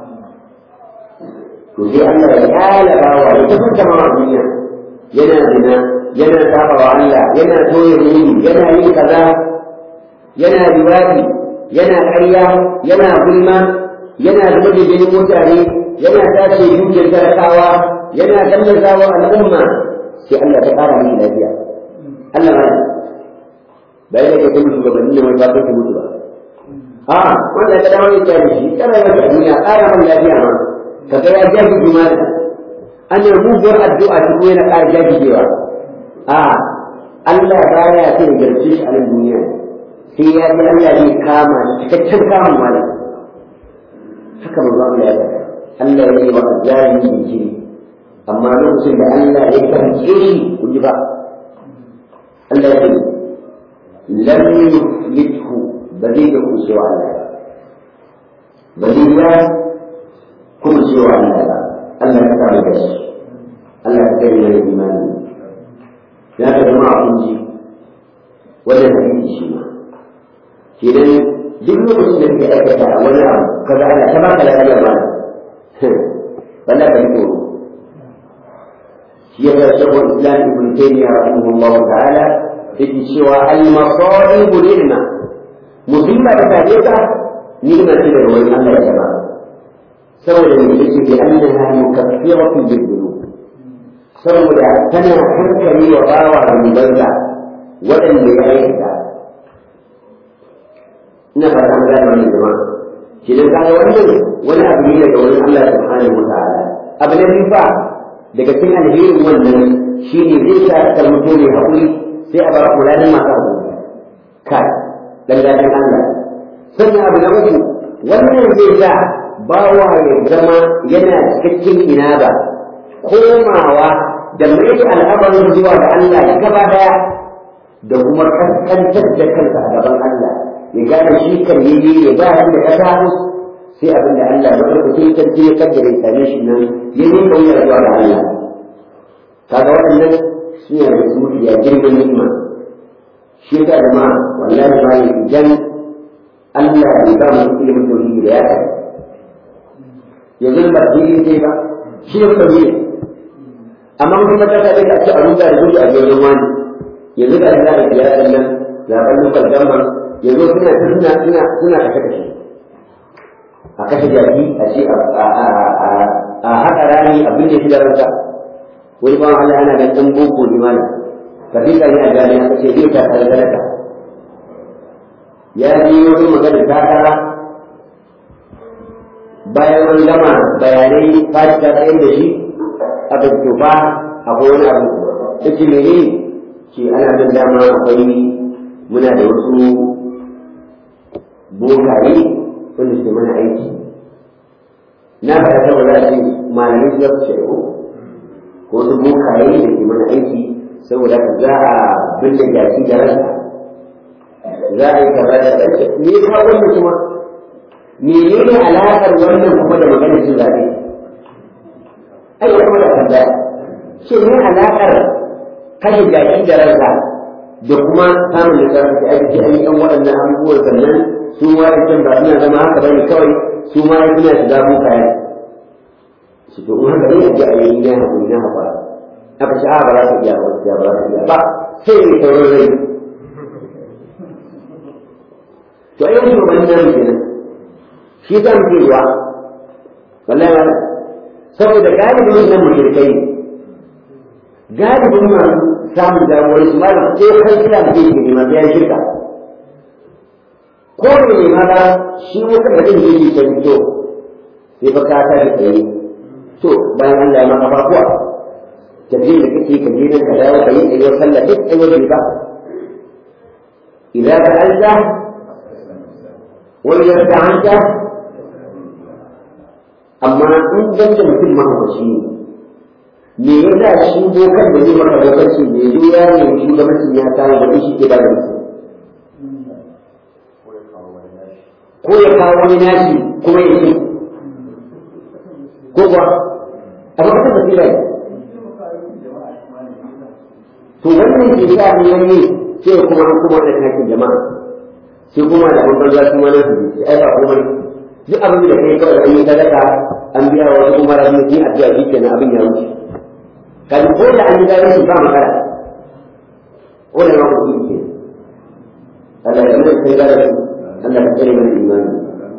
[SPEAKER 1] to sai Allah ya kala bawa ya tafi da mawa duniya yana zina yana saba wa Allah yana toye muni yana yin kaza yana riwadi yana ƙarya yana gulma yana zuba da jinin mutane yana tace dukiyar talakawa yana gallaza wa al'umma sai Allah ta ƙara mai lafiya Allah ma ba yana ke kuma shugabanni ne mai ba kai mutu ba a wanda ka dawo ya kyale shi kana yi masa duniya ƙara mai lafiya ma ka ga ya jaji jumala an yi muguwar addu'a shi ko yana ƙara jajijewa a Allah baya sai ya garce shi a nan duniya sai ya ji Allah zai kama shi cikakken kamun malam haka manzo Allah ya faɗa Allah ya yi wa zalimi jinkiri amma lokacin da Allah ya karke shi kun ji ba Allah ya ce lam yuflithu ba zai da kucewa Allah ba zai ya kuma cewa Allah ba Allah ya samu da shi Allah ya kai mana imani ya ka zama a kunji wannan hadisi shi ma kenan duk lokacin da kake aikata a wani abu kaga ana ta baka lafiya ba wanda ka yi tsoro shi ya ga shekul islam ibn taymiya rahimahullah ta'ala yake cewa al masa'ib ni'ma musiba da ta ka ni'ma ce daga wani Allah ya jaba saboda ne yake bi annaha mukaffiratun lil dhunub saboda tana hankali wa bawa da banza waɗanda ya aikata ina fata an gane wannan jama'a shi dan kaga wannan wani abu ne daga wani Allah subhanahu wa ta'ala abu na biyu fa daga cikin alherin wannan shine zai sa ka mutu ne hakuri sai a bar kulanin masu hakuri kai dan gadin Allah sannan abu na uku wannan zai sa bawa ya zama yana cikakken inaba komawa da mai al'amarin zuwa ga Allah gaba daya da kuma kaskantar da kansa a gaban Allah ya gane shi kan yi ya ba shi da kasa sai abin da Allah ba da kuke sarki ya kaddare same shi nan ya yi kauya zuwa ga Allah kaga waɗannan su ne da su ya girman ni'ima shi ka da ma wallahi ba ne idan Allah ya ba mu ilimin tauhidi da ya kai yanzu ba dini sai ba shi ne tauhidi amma mun kuma ta kai a ce a rubuta da gudu a jirgin wani yanzu da za a biya sannan zaɓen lokal gamban yanzu suna suna suna suna kashe kashe a kashe jaki a ce a haƙa rani abin da shi da ranka wani ba Allah ana ganin ɗan boko ne mana ka fi ne a jami'a ka ce zai ta tare da ya ji wani magana takara bayan wani gama bayanai fashi ta tsaye da shi a bincika akwai wani abu ta ce mene ce ana nan dama akwai muna da wasu bokaye wanda suke mana aiki na faɗa ta wala ce malamai su zafi shaiku ko wasu bokaye da ke mana aiki saboda ka za a binne jaki da ranka za a yi kaza da ɗansa me ya kawo wannan kuma menene alaƙar wannan kuma da maganar cin zaɓe ai ya kuma da tambaya ce ne alaƙar kashe jaki da ranka da kuma samun nasarar da ake an yi ɗan waɗannan abubuwan sannan su ma da can ba suna zama haka bane kawai su ma suna shiga bukaye shi to in haka ne a ji a yi na hakuri na haƙura aka ce a ba za ka iya ba za ka iya ba sai ne sauran rai to ai wani shugaban nan kenan shi za mu ce ruwa wallahi ma saboda galibin nan mushrikai galibin masu samun damuwar su malam ko kai kira da yake ne masu yan shirka ko ne ne ma ba shi wata da zai yi ta fito sai ba ka ta da tsaye to bayan Allah ya maka fafuwa tafiye da kake ka je nan ka dawo ka yi tsayuwar sallah duk tsayuwar ba idan ka Allah wani yarda an ta amma in dan da mutum mahaukaci ne me ya sa shi bokan da zai maka lokaci ne zo ya ne shugabancin ya kawo da shi ke ba da mutum ko ya kawo wani nashi kuma ya ce ko kuwa a ba ka basira ne to to wannan ke sa ne wani sai kuma an kuma da hakin jama'a sai kuma da an banza su ma na su ai ba kuma duk abin da kai kawai an yi sadaka an biya wa wasu kuma rabu ni a biya shi kenan abin ya wuce kan ko da an yi gari su ba makara ko da ma ku ke Allah ya mai sai gari Allah ka tsare mana imani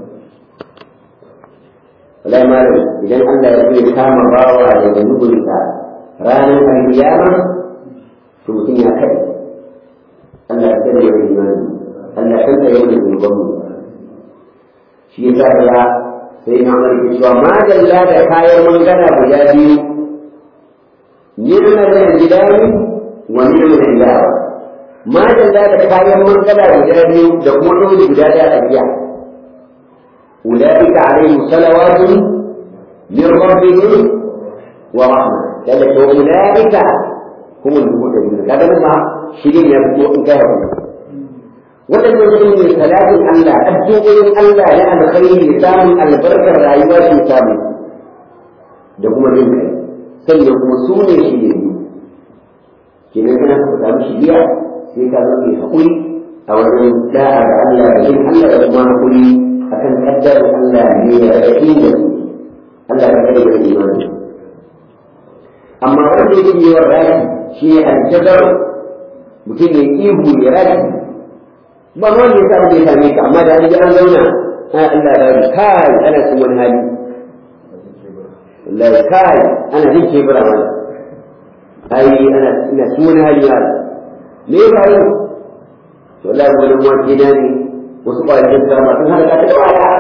[SPEAKER 1] wallahi malam idan Allah ya ce kama bawa daga nubulta ranar alkiyama to mutum ya kai Allah ya tsare mana imani Allah ya tsare mana zunubanmu shi yasa ya sai na Umar ke cewa ma dalla da kayan mangana guda biyu nirma da gidani wa nirma da ilawa ma dalla da kayan mangana guda biyu da kuma dole guda da tafiya أولئك عليهم صلوات من ربهم ورحمة قال أولئك هم المهتدون هذا ما شيرين يبدو إن كانوا waɗannan su ne salatin Allah addu'o'in Allah na alkhairi samun albarkar rayuwa su samu da kuma jin kai sannan kuma su ne shi ne kenan kana ka samu shiriya sai ka zama mai haƙuri a wajen da'a da Allah da jin Allah da kuma haƙuri akan kaddarin Allah ne ya raɗi da su Allah ka kare da imani amma wanda yake yi wa raki shi ne aljabar mutum ne ihu ya raki ba ma wanda ya samu da ya same ka amma da an ji an zauna a Allah ya bari kai ana cikin wani hali wallahi kai ana jin kebura mana ai ana ina cikin wani hali ma me ya faru to wallahi wani wani na ne wasu ƙwayoyin sama sun halaka ta waya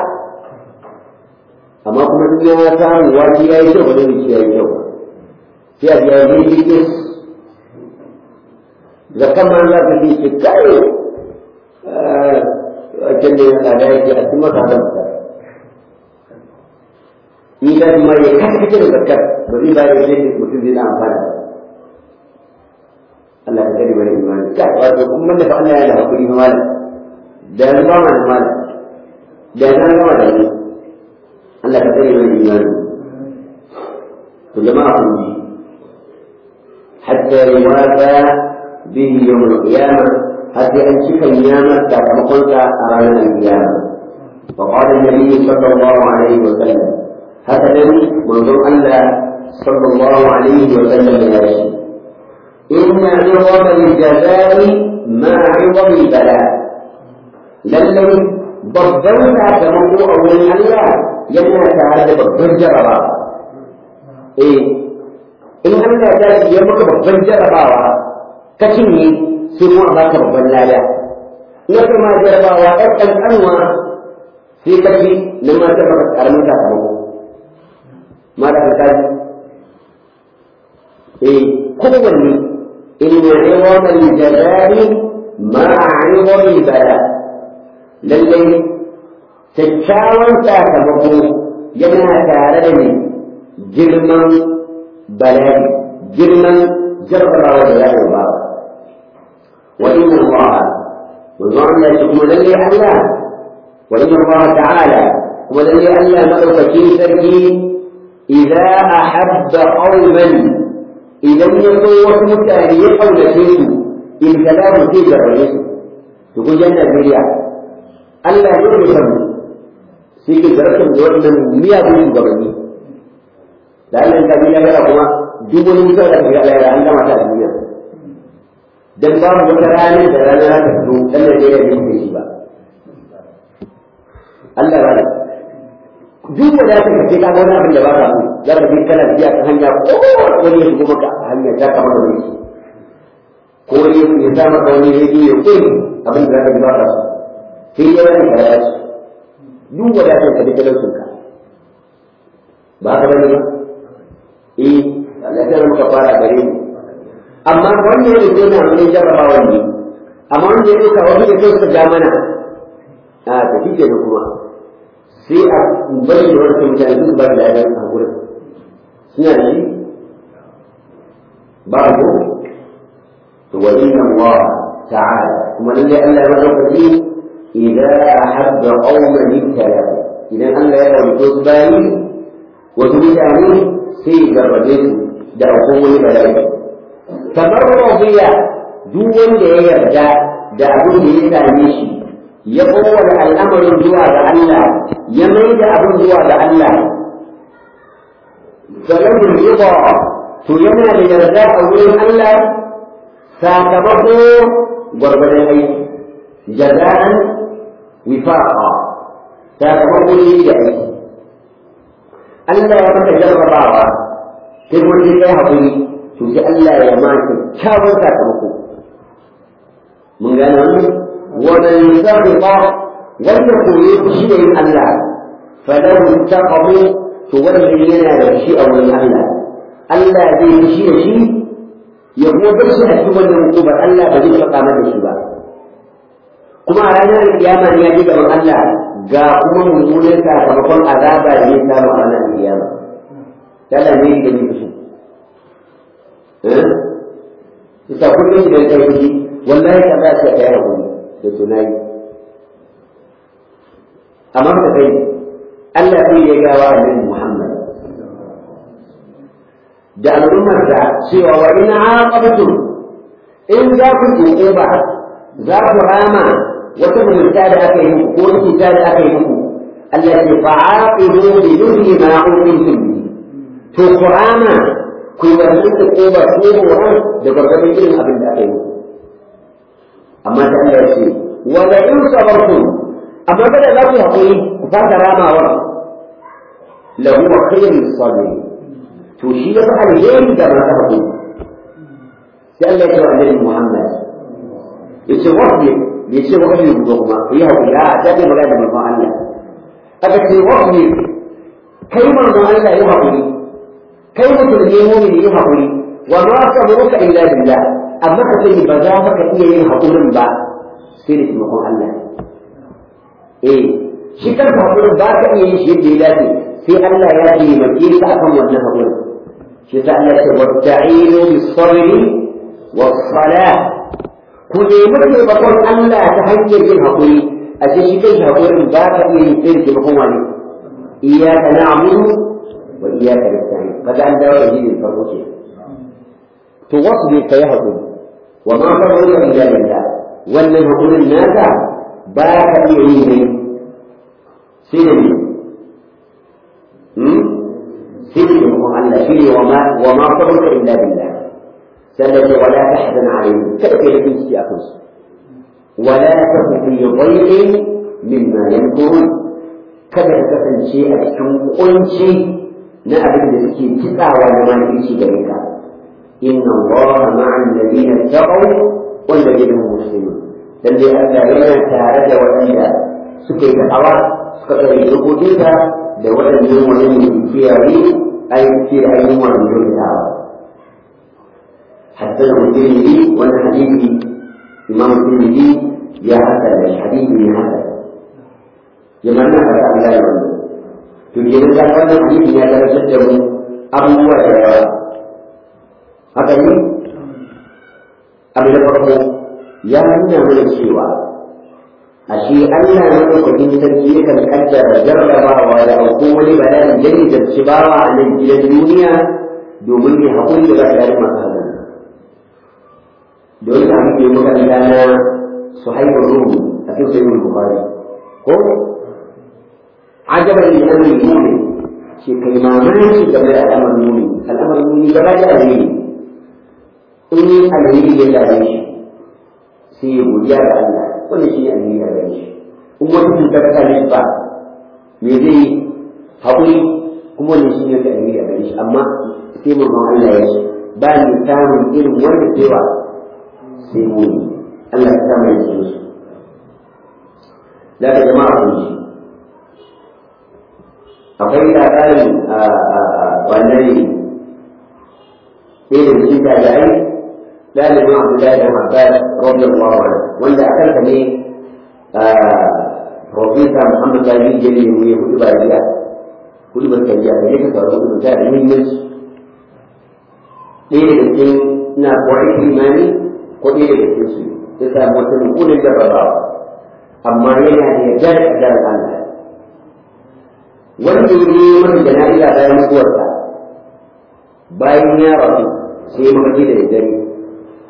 [SPEAKER 1] amma kuma duk ya samu wani ya yi kyau ba zai ya yi kyau sai a ji ya yi yi zakan ma za ka ce kai wajen da ya tsada yake a cikin maka zan ni da ma ya kasance da zakar ba zai bayar da shi mutum zai na amfana Allah ka kare bari imani kai wato kuma da fa Allah ya da hakuri ma malam da yanzu ba ma da malam da yanzu an gama da ni Allah ka kare bari imani to jama'a kun ji hatta yuwafa bihi yawm al-qiyamah حتى أنشك النعمة كما أرانا القيامة وقال النبي صلى الله عليه وسلم هكذا منظر أن صلى الله عليه وسلم يا شيء إن عظم الجزاء مع عظم البلاء للي ضبطنا كما هو أول الله يمنع تعالى بالضجر إيه إن الله تعالى يمك بالضجر كشني sai kuma ba ka babban lada na kuma jarabawa ɗan ƙanƙanwa sai ka fi na mata maka ƙaramin sakamako ma da ka kaji eh kowanne inna iwamal jazari ma iwamil bala lallai kyakkyawan sakamako yana tare da ne girman bala'i girman jarabawa da ya ba وإن الله وظن يكون للي الله وإن الله تعالى وللي ألا مأوك سركي إذا أحب قوما إذا يكون وكمتاني قول شيء إن كلام في الرئيس تقول جنة بريا ألا يرسم سيكي جرسم جوزنا مياه بيش قبلي لأن أنت بيا بلا كما جبل مثال أبيا لا عندما تأتي dan babu wata ranar da rana za ta fito dan da ya yi shi ba Allah ba duk da ta kace ka wani abin da ba ka so za ka bi kana biya ta hanya ko wani ya shigo maka a hanya ta kama da wani ko wani ya sa maka wani ya yi ko abin da za ka bi ba ka so sai ya wani ka ya ci duk da ta kace talaucin ka ba ka bane ba eh Allah ya maka fara gare mu amma wanda ya rike na wani jarrabawa ne amma wanda ya rika wani ya kai suka ja mana a tafi ke kuma sai a bari da wani mutane su ba da yaran a wurin suna da shi ba ko to wa inna Allah ta'ala kuma lalle Allah ya madaukaki idan ahabba qauman ibtala idan Allah ya rabu su bayi wasu mutane sai ya garbaje su da akwai wani bala'i kamar radiya duk wanda ya yarda da abin da ya same shi ya kowane al'amarin zuwa ga Allah ya mai da abin zuwa ga Allah falahu rida to yana da yarda a wurin Allah sakamako gwargwadon aiki jaza'an wifaqa sakamako ne da aiki Allah ya maka jarrabawa sai kuma sai kai haƙuri to sai Allah ya ma kyakkyawar sakamako mun gane wannan wannan sarrafa wanda koyi shi ne Allah falahu taqamu to wannan yana da shi a wurin Allah Allah zai yi shi da shi ya kuma bar shi a cikin wannan hukumar Allah ba zai faɗa masa shi ba kuma a ranar kiyama ne ya ji gaban Allah ga kuma mummunan sakamakon azaba da ya samu a ranar kiyama Allah ne da ni su eh ita kullum idan kai fushi wallahi ka za ka kai hakuri da tunani amma ka kai Allah sai ya gawa annabi Muhammad da al'ummar da cewa wa in aqabtum in za ku tsoke ba za ku rama wata mutunta da aka yi muku ko cuta da aka yi muku Allah ya fa'aqibu bi mithli ma uqimtum bi to ku rama ku yi wannan da ko ba ko horon da gargadin irin abin da aka yi muku amma da Allah ya ce wa la in sabartum amma da za ku haƙuri ku fasa ramawa lahu khairus sabirin to shi ya fi alheri da masu haƙuri sai Allah ya ce wa annabi Muhammad ya ce wasbir bai ce wasbir ku kuma ku yi haƙuri a ta ce magana da manzon Allah aka ce wasbir kai manzon Allah yi haƙuri kai musulmi mu'min yi haƙuri wa ma sabruka illa billah amma ka sani ba za ka iya yin haƙurin ba sai da taimakon Allah eh shi kanka haƙurin ba ka iya yin shi yadda ya dace sai Allah ya taimake ka akan wannan haƙurin shi ta Allah ce wasta'inu bis-sabri was-salah ku nemi taimakon Allah ta hanyar yin haƙuri a ce shi kai haƙurin ba ka iya yin sai da taimakon wani iyyaka na'budu wa iyyaka nasta'in kaga an dawo da jinin farko ce to wasu ne kai haƙuri wa ma sabruka illa billah wannan haƙurin naka ba ka iya yin ne sai da ne سلم الله شيء وما وما صبرك الا بالله سلم ولا تحزن عليهم تأتي في استيقظ ولا تك في ضيق مما يمكرون kada ka kasance a cikin kunci na abin da suke kitsawa da makirci gare ka inna allaha ma'an ladina taqaw wal ladina hum muslimun dan dai Allah yana tare da waɗanda suke da awa suka tsare dokokinsa da waɗannan wani mai kiyaye aiki da ayyukan wani kyautawa hatta da mutumini wani hadisi imam mutumini ya hasa da hadisi ne hasa ya manna ka ta Allah ya wani to ke nan zaka wannan hadisi ya darajar da mu abubuwa da yawa haka ne abu da farko ya nuna mana cewa ashe Allah ya madaukakin sarki yakan kaddara jarrabawa da auko wani bala'i da ne da ci bawa a nan gidan duniya domin ne haƙuri da ba da masu hazan da wani abin da ya muka riga na su haifar ruhu a cikin sayyid bukhari ko ajaban li amri mu'min shi kai mamaki game da al'amarin mu'min al'amarin mu'min gaba da alheri in alheri ya labe shi sai ya godiya ga Allah wannan shi ne alheri a gare shi in wata cutar ta ne ba me zai yi haƙuri kuma wannan shi ne ka alheri a gare shi amma sai mamman Allah ya ce ba ni samun irin wanda cewa sai mu Allah ya samu ya ce su da ka jama'a kun ji akwai labarin wannan irin shi ta da ai ɗalibin Abdullahi da Abbas radiyallahu anhu wanda a kanka ne Profesa Muhammad Sani Jeli ne ya hudu ba jiya hudu ba ta jiya ne ka saurari hudu ta da muhimmanci ɗaya daga cikin na kwarai imani ko ɗaya daga cikin su ya samu wata nukunan jarrabawa amma yana da yardar kadar Allah wanda ya yi masa jana'iza bayan mutuwarsa bayan ya rasu sai ya mafarki da daddare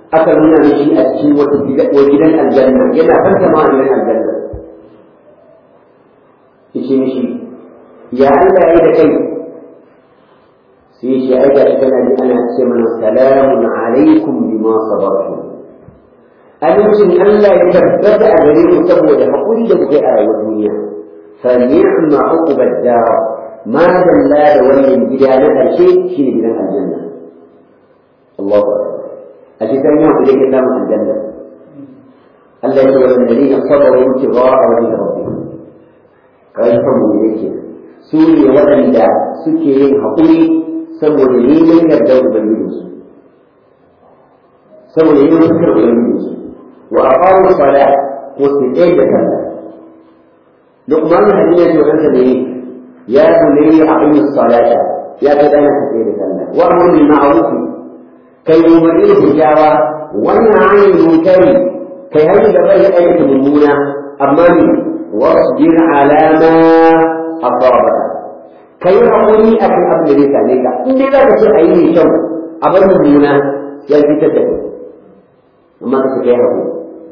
[SPEAKER 1] aka nuna mishi a cikin wata gidan aljanna yana fanta ma a gidan aljanna yace mishi ya Allah ya yi da kai sai shi ai ga kana ji ana ce mana salamun alaikum bima sabartum amincin Allah ya tabbata a gare mu saboda hakuri da kuke a rayuwar duniya fa ni'ma uqbad dar ma dalla da wannan gida na karshe shine gidan aljanna Allahu akbar a cikin yau da yake samun aljanna Allah ya ce wa alladhina sabaru ibtigha'a wajhi rabbihim kai fa mu yake su ne waɗanda suke yin haƙuri saboda neman yardar ubangijinsu saboda neman sukar ubangijinsu wa aqamu salat ko su tsaye da sallah Luqman hadin ya ce wannan ne ya bunayya aqimi salata ya ka dana ka tsaye da sallah wa amru bil ma'ruf kai umarni da kyakkyawa wannan ayin munkari kai har da bai aikata mummuna amma ne wasbir ala ma asabaka kai hakuri akan abin da zai same ka in dai za ka ce a yi mai kyau a bar mummuna ya fitar da kai amma ka ce kai hakuri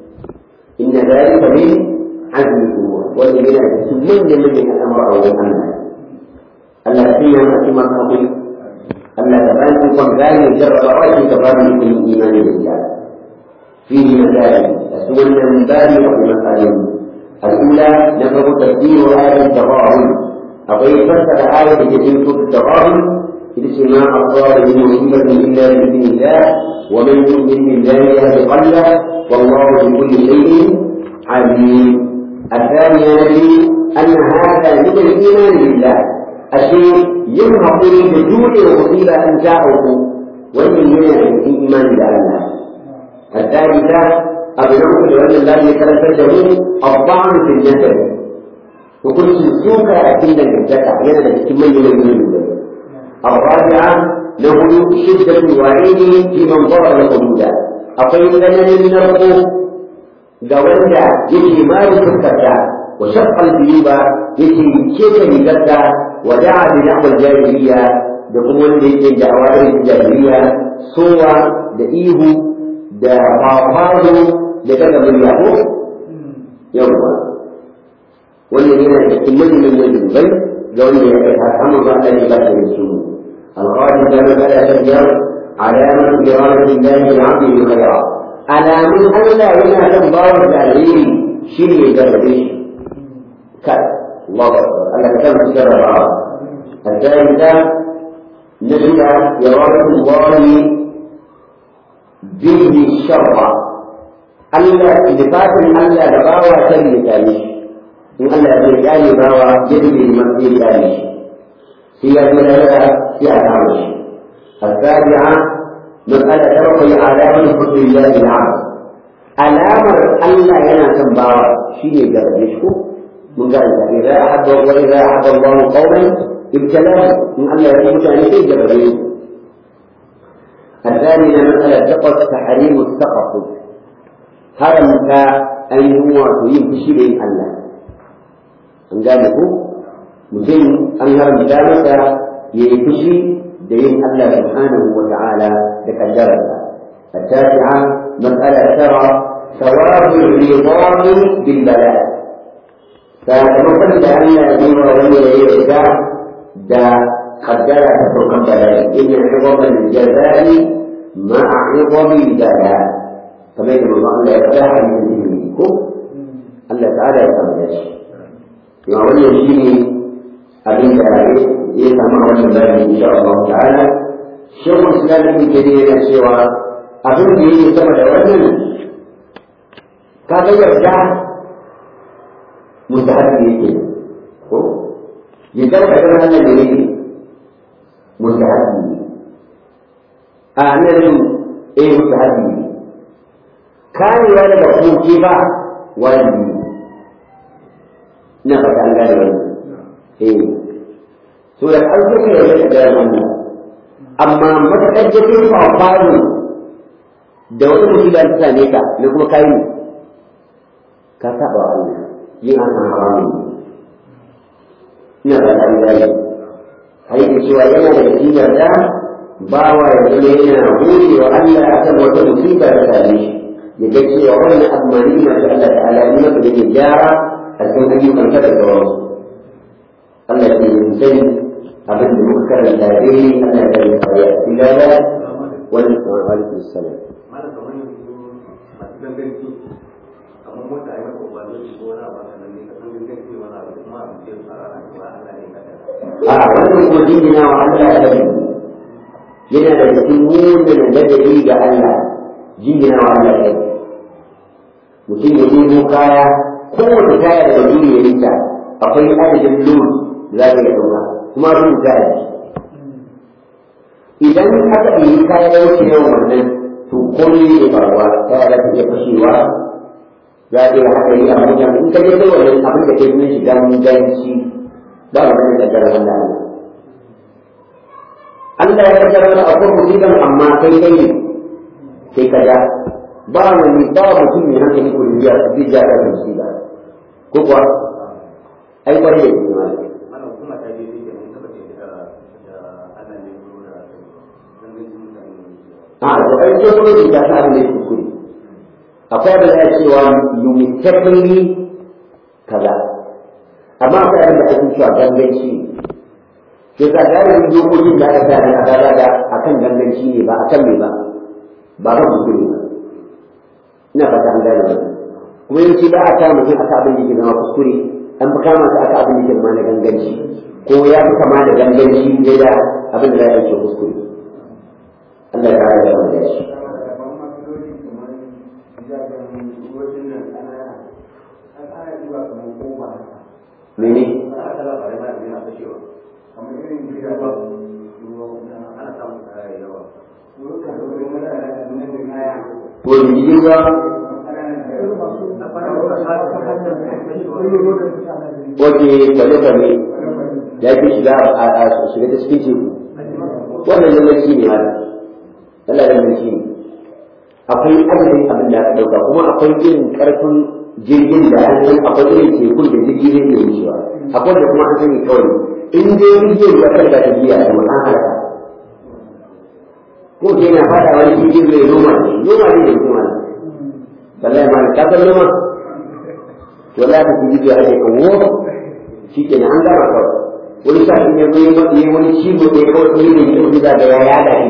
[SPEAKER 1] inna zalika min azmi umur wanda yana da cikin manyan manyan al'amura a wajen Allah Allah sai ya mace masu hakuri Allah ta bayan kun gane jarrabawa shi ka ba mu kun imani da ita fihi masail aswalna min babi wa masail الأولى نفر تفسير آية التغابن أقول فسر آية التي في التغابن إذ ما أصاب من مصيبة إلا بإذن الله ومن يؤمن بالله يهد قلبه والله بكل شيء عليم الثانية أن هذا من الإيمان بالله الشيء ينهض بجود المصيبة أن جاءه ومن هنا الإيمان بالله الثالثة أبناء لأن الله يتلفته الطعن في الجسد وكل سوكا أكيد الجسد أحيانا تكمل من الرابعة له شدة الوعيد في من ضرب الحدود أقيم لنا من الرقوق جوانجا يجي ما يفكرتا وشق الجيوب يجي كيف يجدى ودعا بنحو الجاهلية دقوم يجي دعوات الجاهلية صورة دئيه da fafazo da daga murya ko yawwa wannan yana da cikin manyan manyan bai ga wanda ya kai har amma ba Allah ya ba ta su alqadi da magana ta biyar alamat iradati Allah al-abd bi khayra alamun Allah yana kan bawar da alheri shine ya garbe shi kai Allah Allah ka san jarraba الثالثة نجد إرادة الله به الشر Allah littafin Allah da bawa ta littafi in Allah ya kyale bawa yadda bai man zai kyale shi sai ya ji lahira sai a kama shi السابعة مسألة ترقي علامة حب الله العبد alamar Allah yana son bawa shine garbe shi ko mun ga Allah idza ahabba wa idza ahabba Allah qauman ibtalahu in Allah ya yi mutane sai garbe shi الثانية مسألة تقص تحريم السقط هرمك أن هو تيم تشيرين الله أن قال mutum an haramta masa ya yi fushi da yin Allah subhanahu wa ta'ala da kaddararsa التاسعة مسألة ترى ثواب الرضا بالبلاء فمثل أن يزور ولي يرجع دا قدر تفوق البلاء إن عظم الجزاء مع عظم البلاء كما يقول الله لا يفتح من دينكم الله تعالى يتمنى يا ولي شيء abin da ya samu a wannan bayani insha Allah ta'ala shekul islam ibn kadir yana cewa abin da yake sama da wannan ka ga yarda mustahabi yake ko yadda ka ga wannan da yake mustahabi ne a nan eh mustahabi ne karewa daga kuke ba wajibi ina fata an gane wannan eh so da an suka yarda da gaya wannan amma matakan jikin fafaru da wata musiba ta same ka na kuma kayi ne ka saba wa Allah yin haka haramun ina ba ta gaya har yake cewa yana da cikin yarda bawa ya zama yana gode wa Allah akan wata musiba da same shi ya ga cewa wannan abu ma ni'ima ta Allah ta'ala ni maka da ke gyara a cikin ayyukan ka da sauransu Allah ke yin sani abin da muka karanta daidai Allah ya yi kariya ilala wani alaikum salam
[SPEAKER 2] mana kamar yanzu masu ganganci kamar mota ya maka ba zai ko wani abu kan ne ka san ganganci wani abu kuma a ce fara na ba Allah ne ka
[SPEAKER 1] a wannan kuma jingina wa Allah ya yi yana da cikin munin ladabi ga Allah jingina wa Allah ya yi mutum ya nemo kaya kowace kaya da wani ya rika akwai adadin lod da za ka iya ɗauka kuma rubuta ya idan aka yi kaya ya wuce yawan wannan to komai ne faruwa kaya za ta iya fashewa za ta iya haɗari a hanyar in ka je kai wannan abin da ke nuna shiga ganganci ba mu da kaddara Allah Allah ya kaddara da akwai musiban amma kai kai ne kai ka ja ba wani ba mutum mai hankali ko ya zai ja ka musiba ko kuwa ai kwarai da kuma
[SPEAKER 2] mana hukuma ta je ne mun taba ce da Allah ne ko da ganganci mutane ne
[SPEAKER 1] a to ai sai kuma ji ta sa ne kuskure akwai da ya cewa you mistakenly kaza amma akwai abin da ake cewa ganganci ne sai ka gane dokokin da aka sa na kaza da akan ganganci ne ba akan me ba ba ba kuskure ba ina fata an gane wannan kuma yawanci ba a kama mutum aka abin da ke zama kuskure an fi kama su aka abin da ke zama na ganganci ko ya fi kama da ganganci ne da abin da za a ce kuskure Allah ya kare da wanda ya shi mene
[SPEAKER 2] ana ta labarai ma yana fashewa ana samun kaya yawa
[SPEAKER 1] ko jirgin ruwa wace kwale-kwale ya fi shiga a shiga ta cikin teku wannan ganganci ne haka Allah ganganci ne akwai adadin abin da aka ɗauka kuma akwai irin ƙarfin jirgin da an san akwai irin tekun da jirgin zai iya wucewa akwai da kuma an sani kawai in dai jirgin ya kai da tafiya da an halaka ko ke na fada wani jirgin zai noma ne noma ne da kuma wallahi ma ka san noma wallahi ka ji da ake kawo shi ke an gama kawai wani sa ne zai yi wani cibo da ya kawai ne da ya da ya yada shi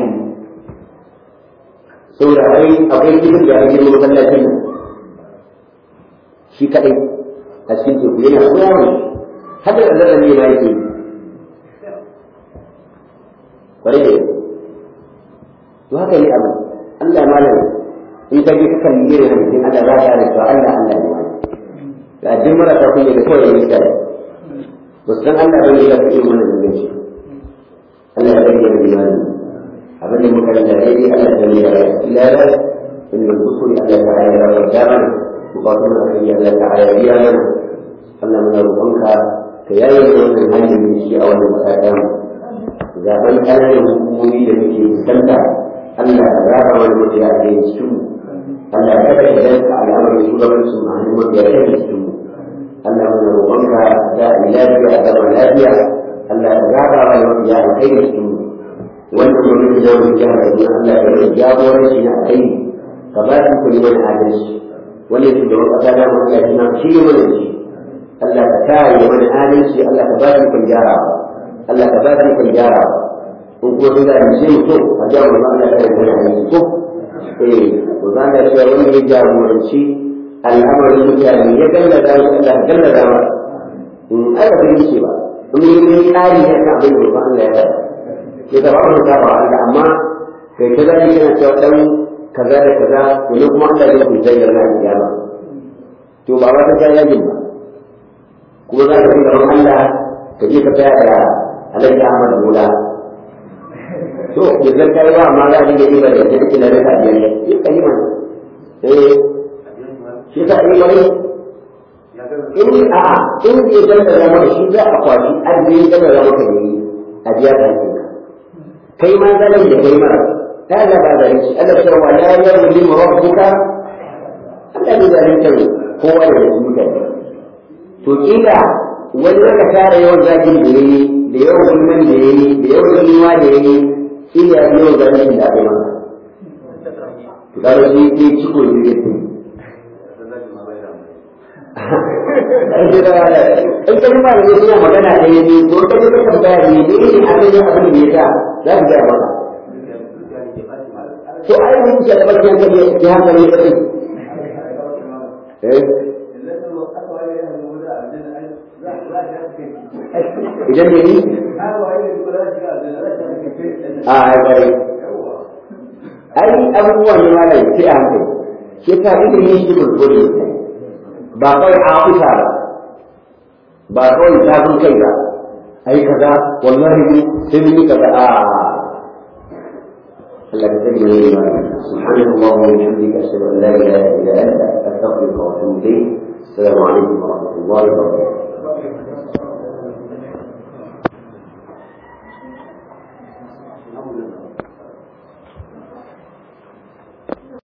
[SPEAKER 1] saboda akwai akwai kifin da ake yi masallacin nan shi kadai a cikin teku yana kowa har da zan ne ma yake kwarai da to haka ne abu Allah malam in ka je ka kalli irin hadisin Allah za ka rika Allah Allah ne wani ga jin marasa kunya da kawai ne kai ba san Allah bane ya fi mana da shi Allah ya bari da imani abin da muka rika dai Allah ya yi da ilala in mun kusuri Allah ta ayyana da dama bukatun da kai Allah ta ayyana biya mana Allah muna roƙonka ka yaye wannan hanyar da shi a wannan ƙasa zaben ƙananan hukumomi da muke fuskanta Allah ya raba wani mutu ya ke cikin Allah ya kada idan ka al'amarin shugabancin a hannun mutu ya ke cikin Allah muna roƙonka da lafiya a zama lafiya Allah ya raba wani mutu ya ke cikin wannan gwamnati da wani jihar da Allah ya rage jagoranci na kai ka ba su kuli wani adalci wannan shugaban ƙasa da mu ya tuna shi ne mana shi Allah ka kare mana adalci Allah ka ba su kun gyarawa Allah ka ba su kun gyarawa in kuma sun gane sai mu so a jawo mu Allah ya kare mana ko eh to za ka cewa wanda ya jagoranci al'amarin mutane ya gallaza mu Allah ya gallaza mu in aka fi ce ba in yi ne tsari ne kan abin da ba Allah ya faɗa ya zama mu ta ba Allah amma kai kaza ne kana cewa dan kaza da kaza to ne kuma Allah ya ku jayyar na kiyama to ba wata ta yajin ba kuma za ka fi gaban Allah ka je ka tsaya da Alhaji Ahmad Bola to ya zan kai ba amma za a dinga yi ba da yadda kila da biyar ne yi kalima eh shi ta yi wani in a in ya zanta da maka shi za a kwashi arziki da da maka ne a biya ka ke kai ma zanen da kai mara ta ga ba zalin shi Allah ta wa la yawli rabbuka Allah ne zalunta kowa da mutane to kila wani zaka tara yawan zagin da yayi da yawan gulman da yayi da yawan gulma da yayi iya yawan ganin da aka yi masa to kaga shi ke ciko ne ya fi in ka ji malamai suna magana ɗaya ne ko ka ji ka tambaya ne ne ne abin da abin da ya sa za ka gaya maka to ai mun ce da bakin ka ne ya hankali ya kai idan da ni a gare ai abubuwan ne malam sai a hankali shi ta ilimi shi gurgure ba kawai afuta ba ba kawai zafin kai ba ai kaza wallahi ne sai mun yi kaza a Allah ka sani ne ma subhanahu wa ta'ala bihamdika ashhadu an la ilaha illa anta astaghfiruka wa atubu ilayk assalamu alaikum wa rahmatullahi wa barakatuh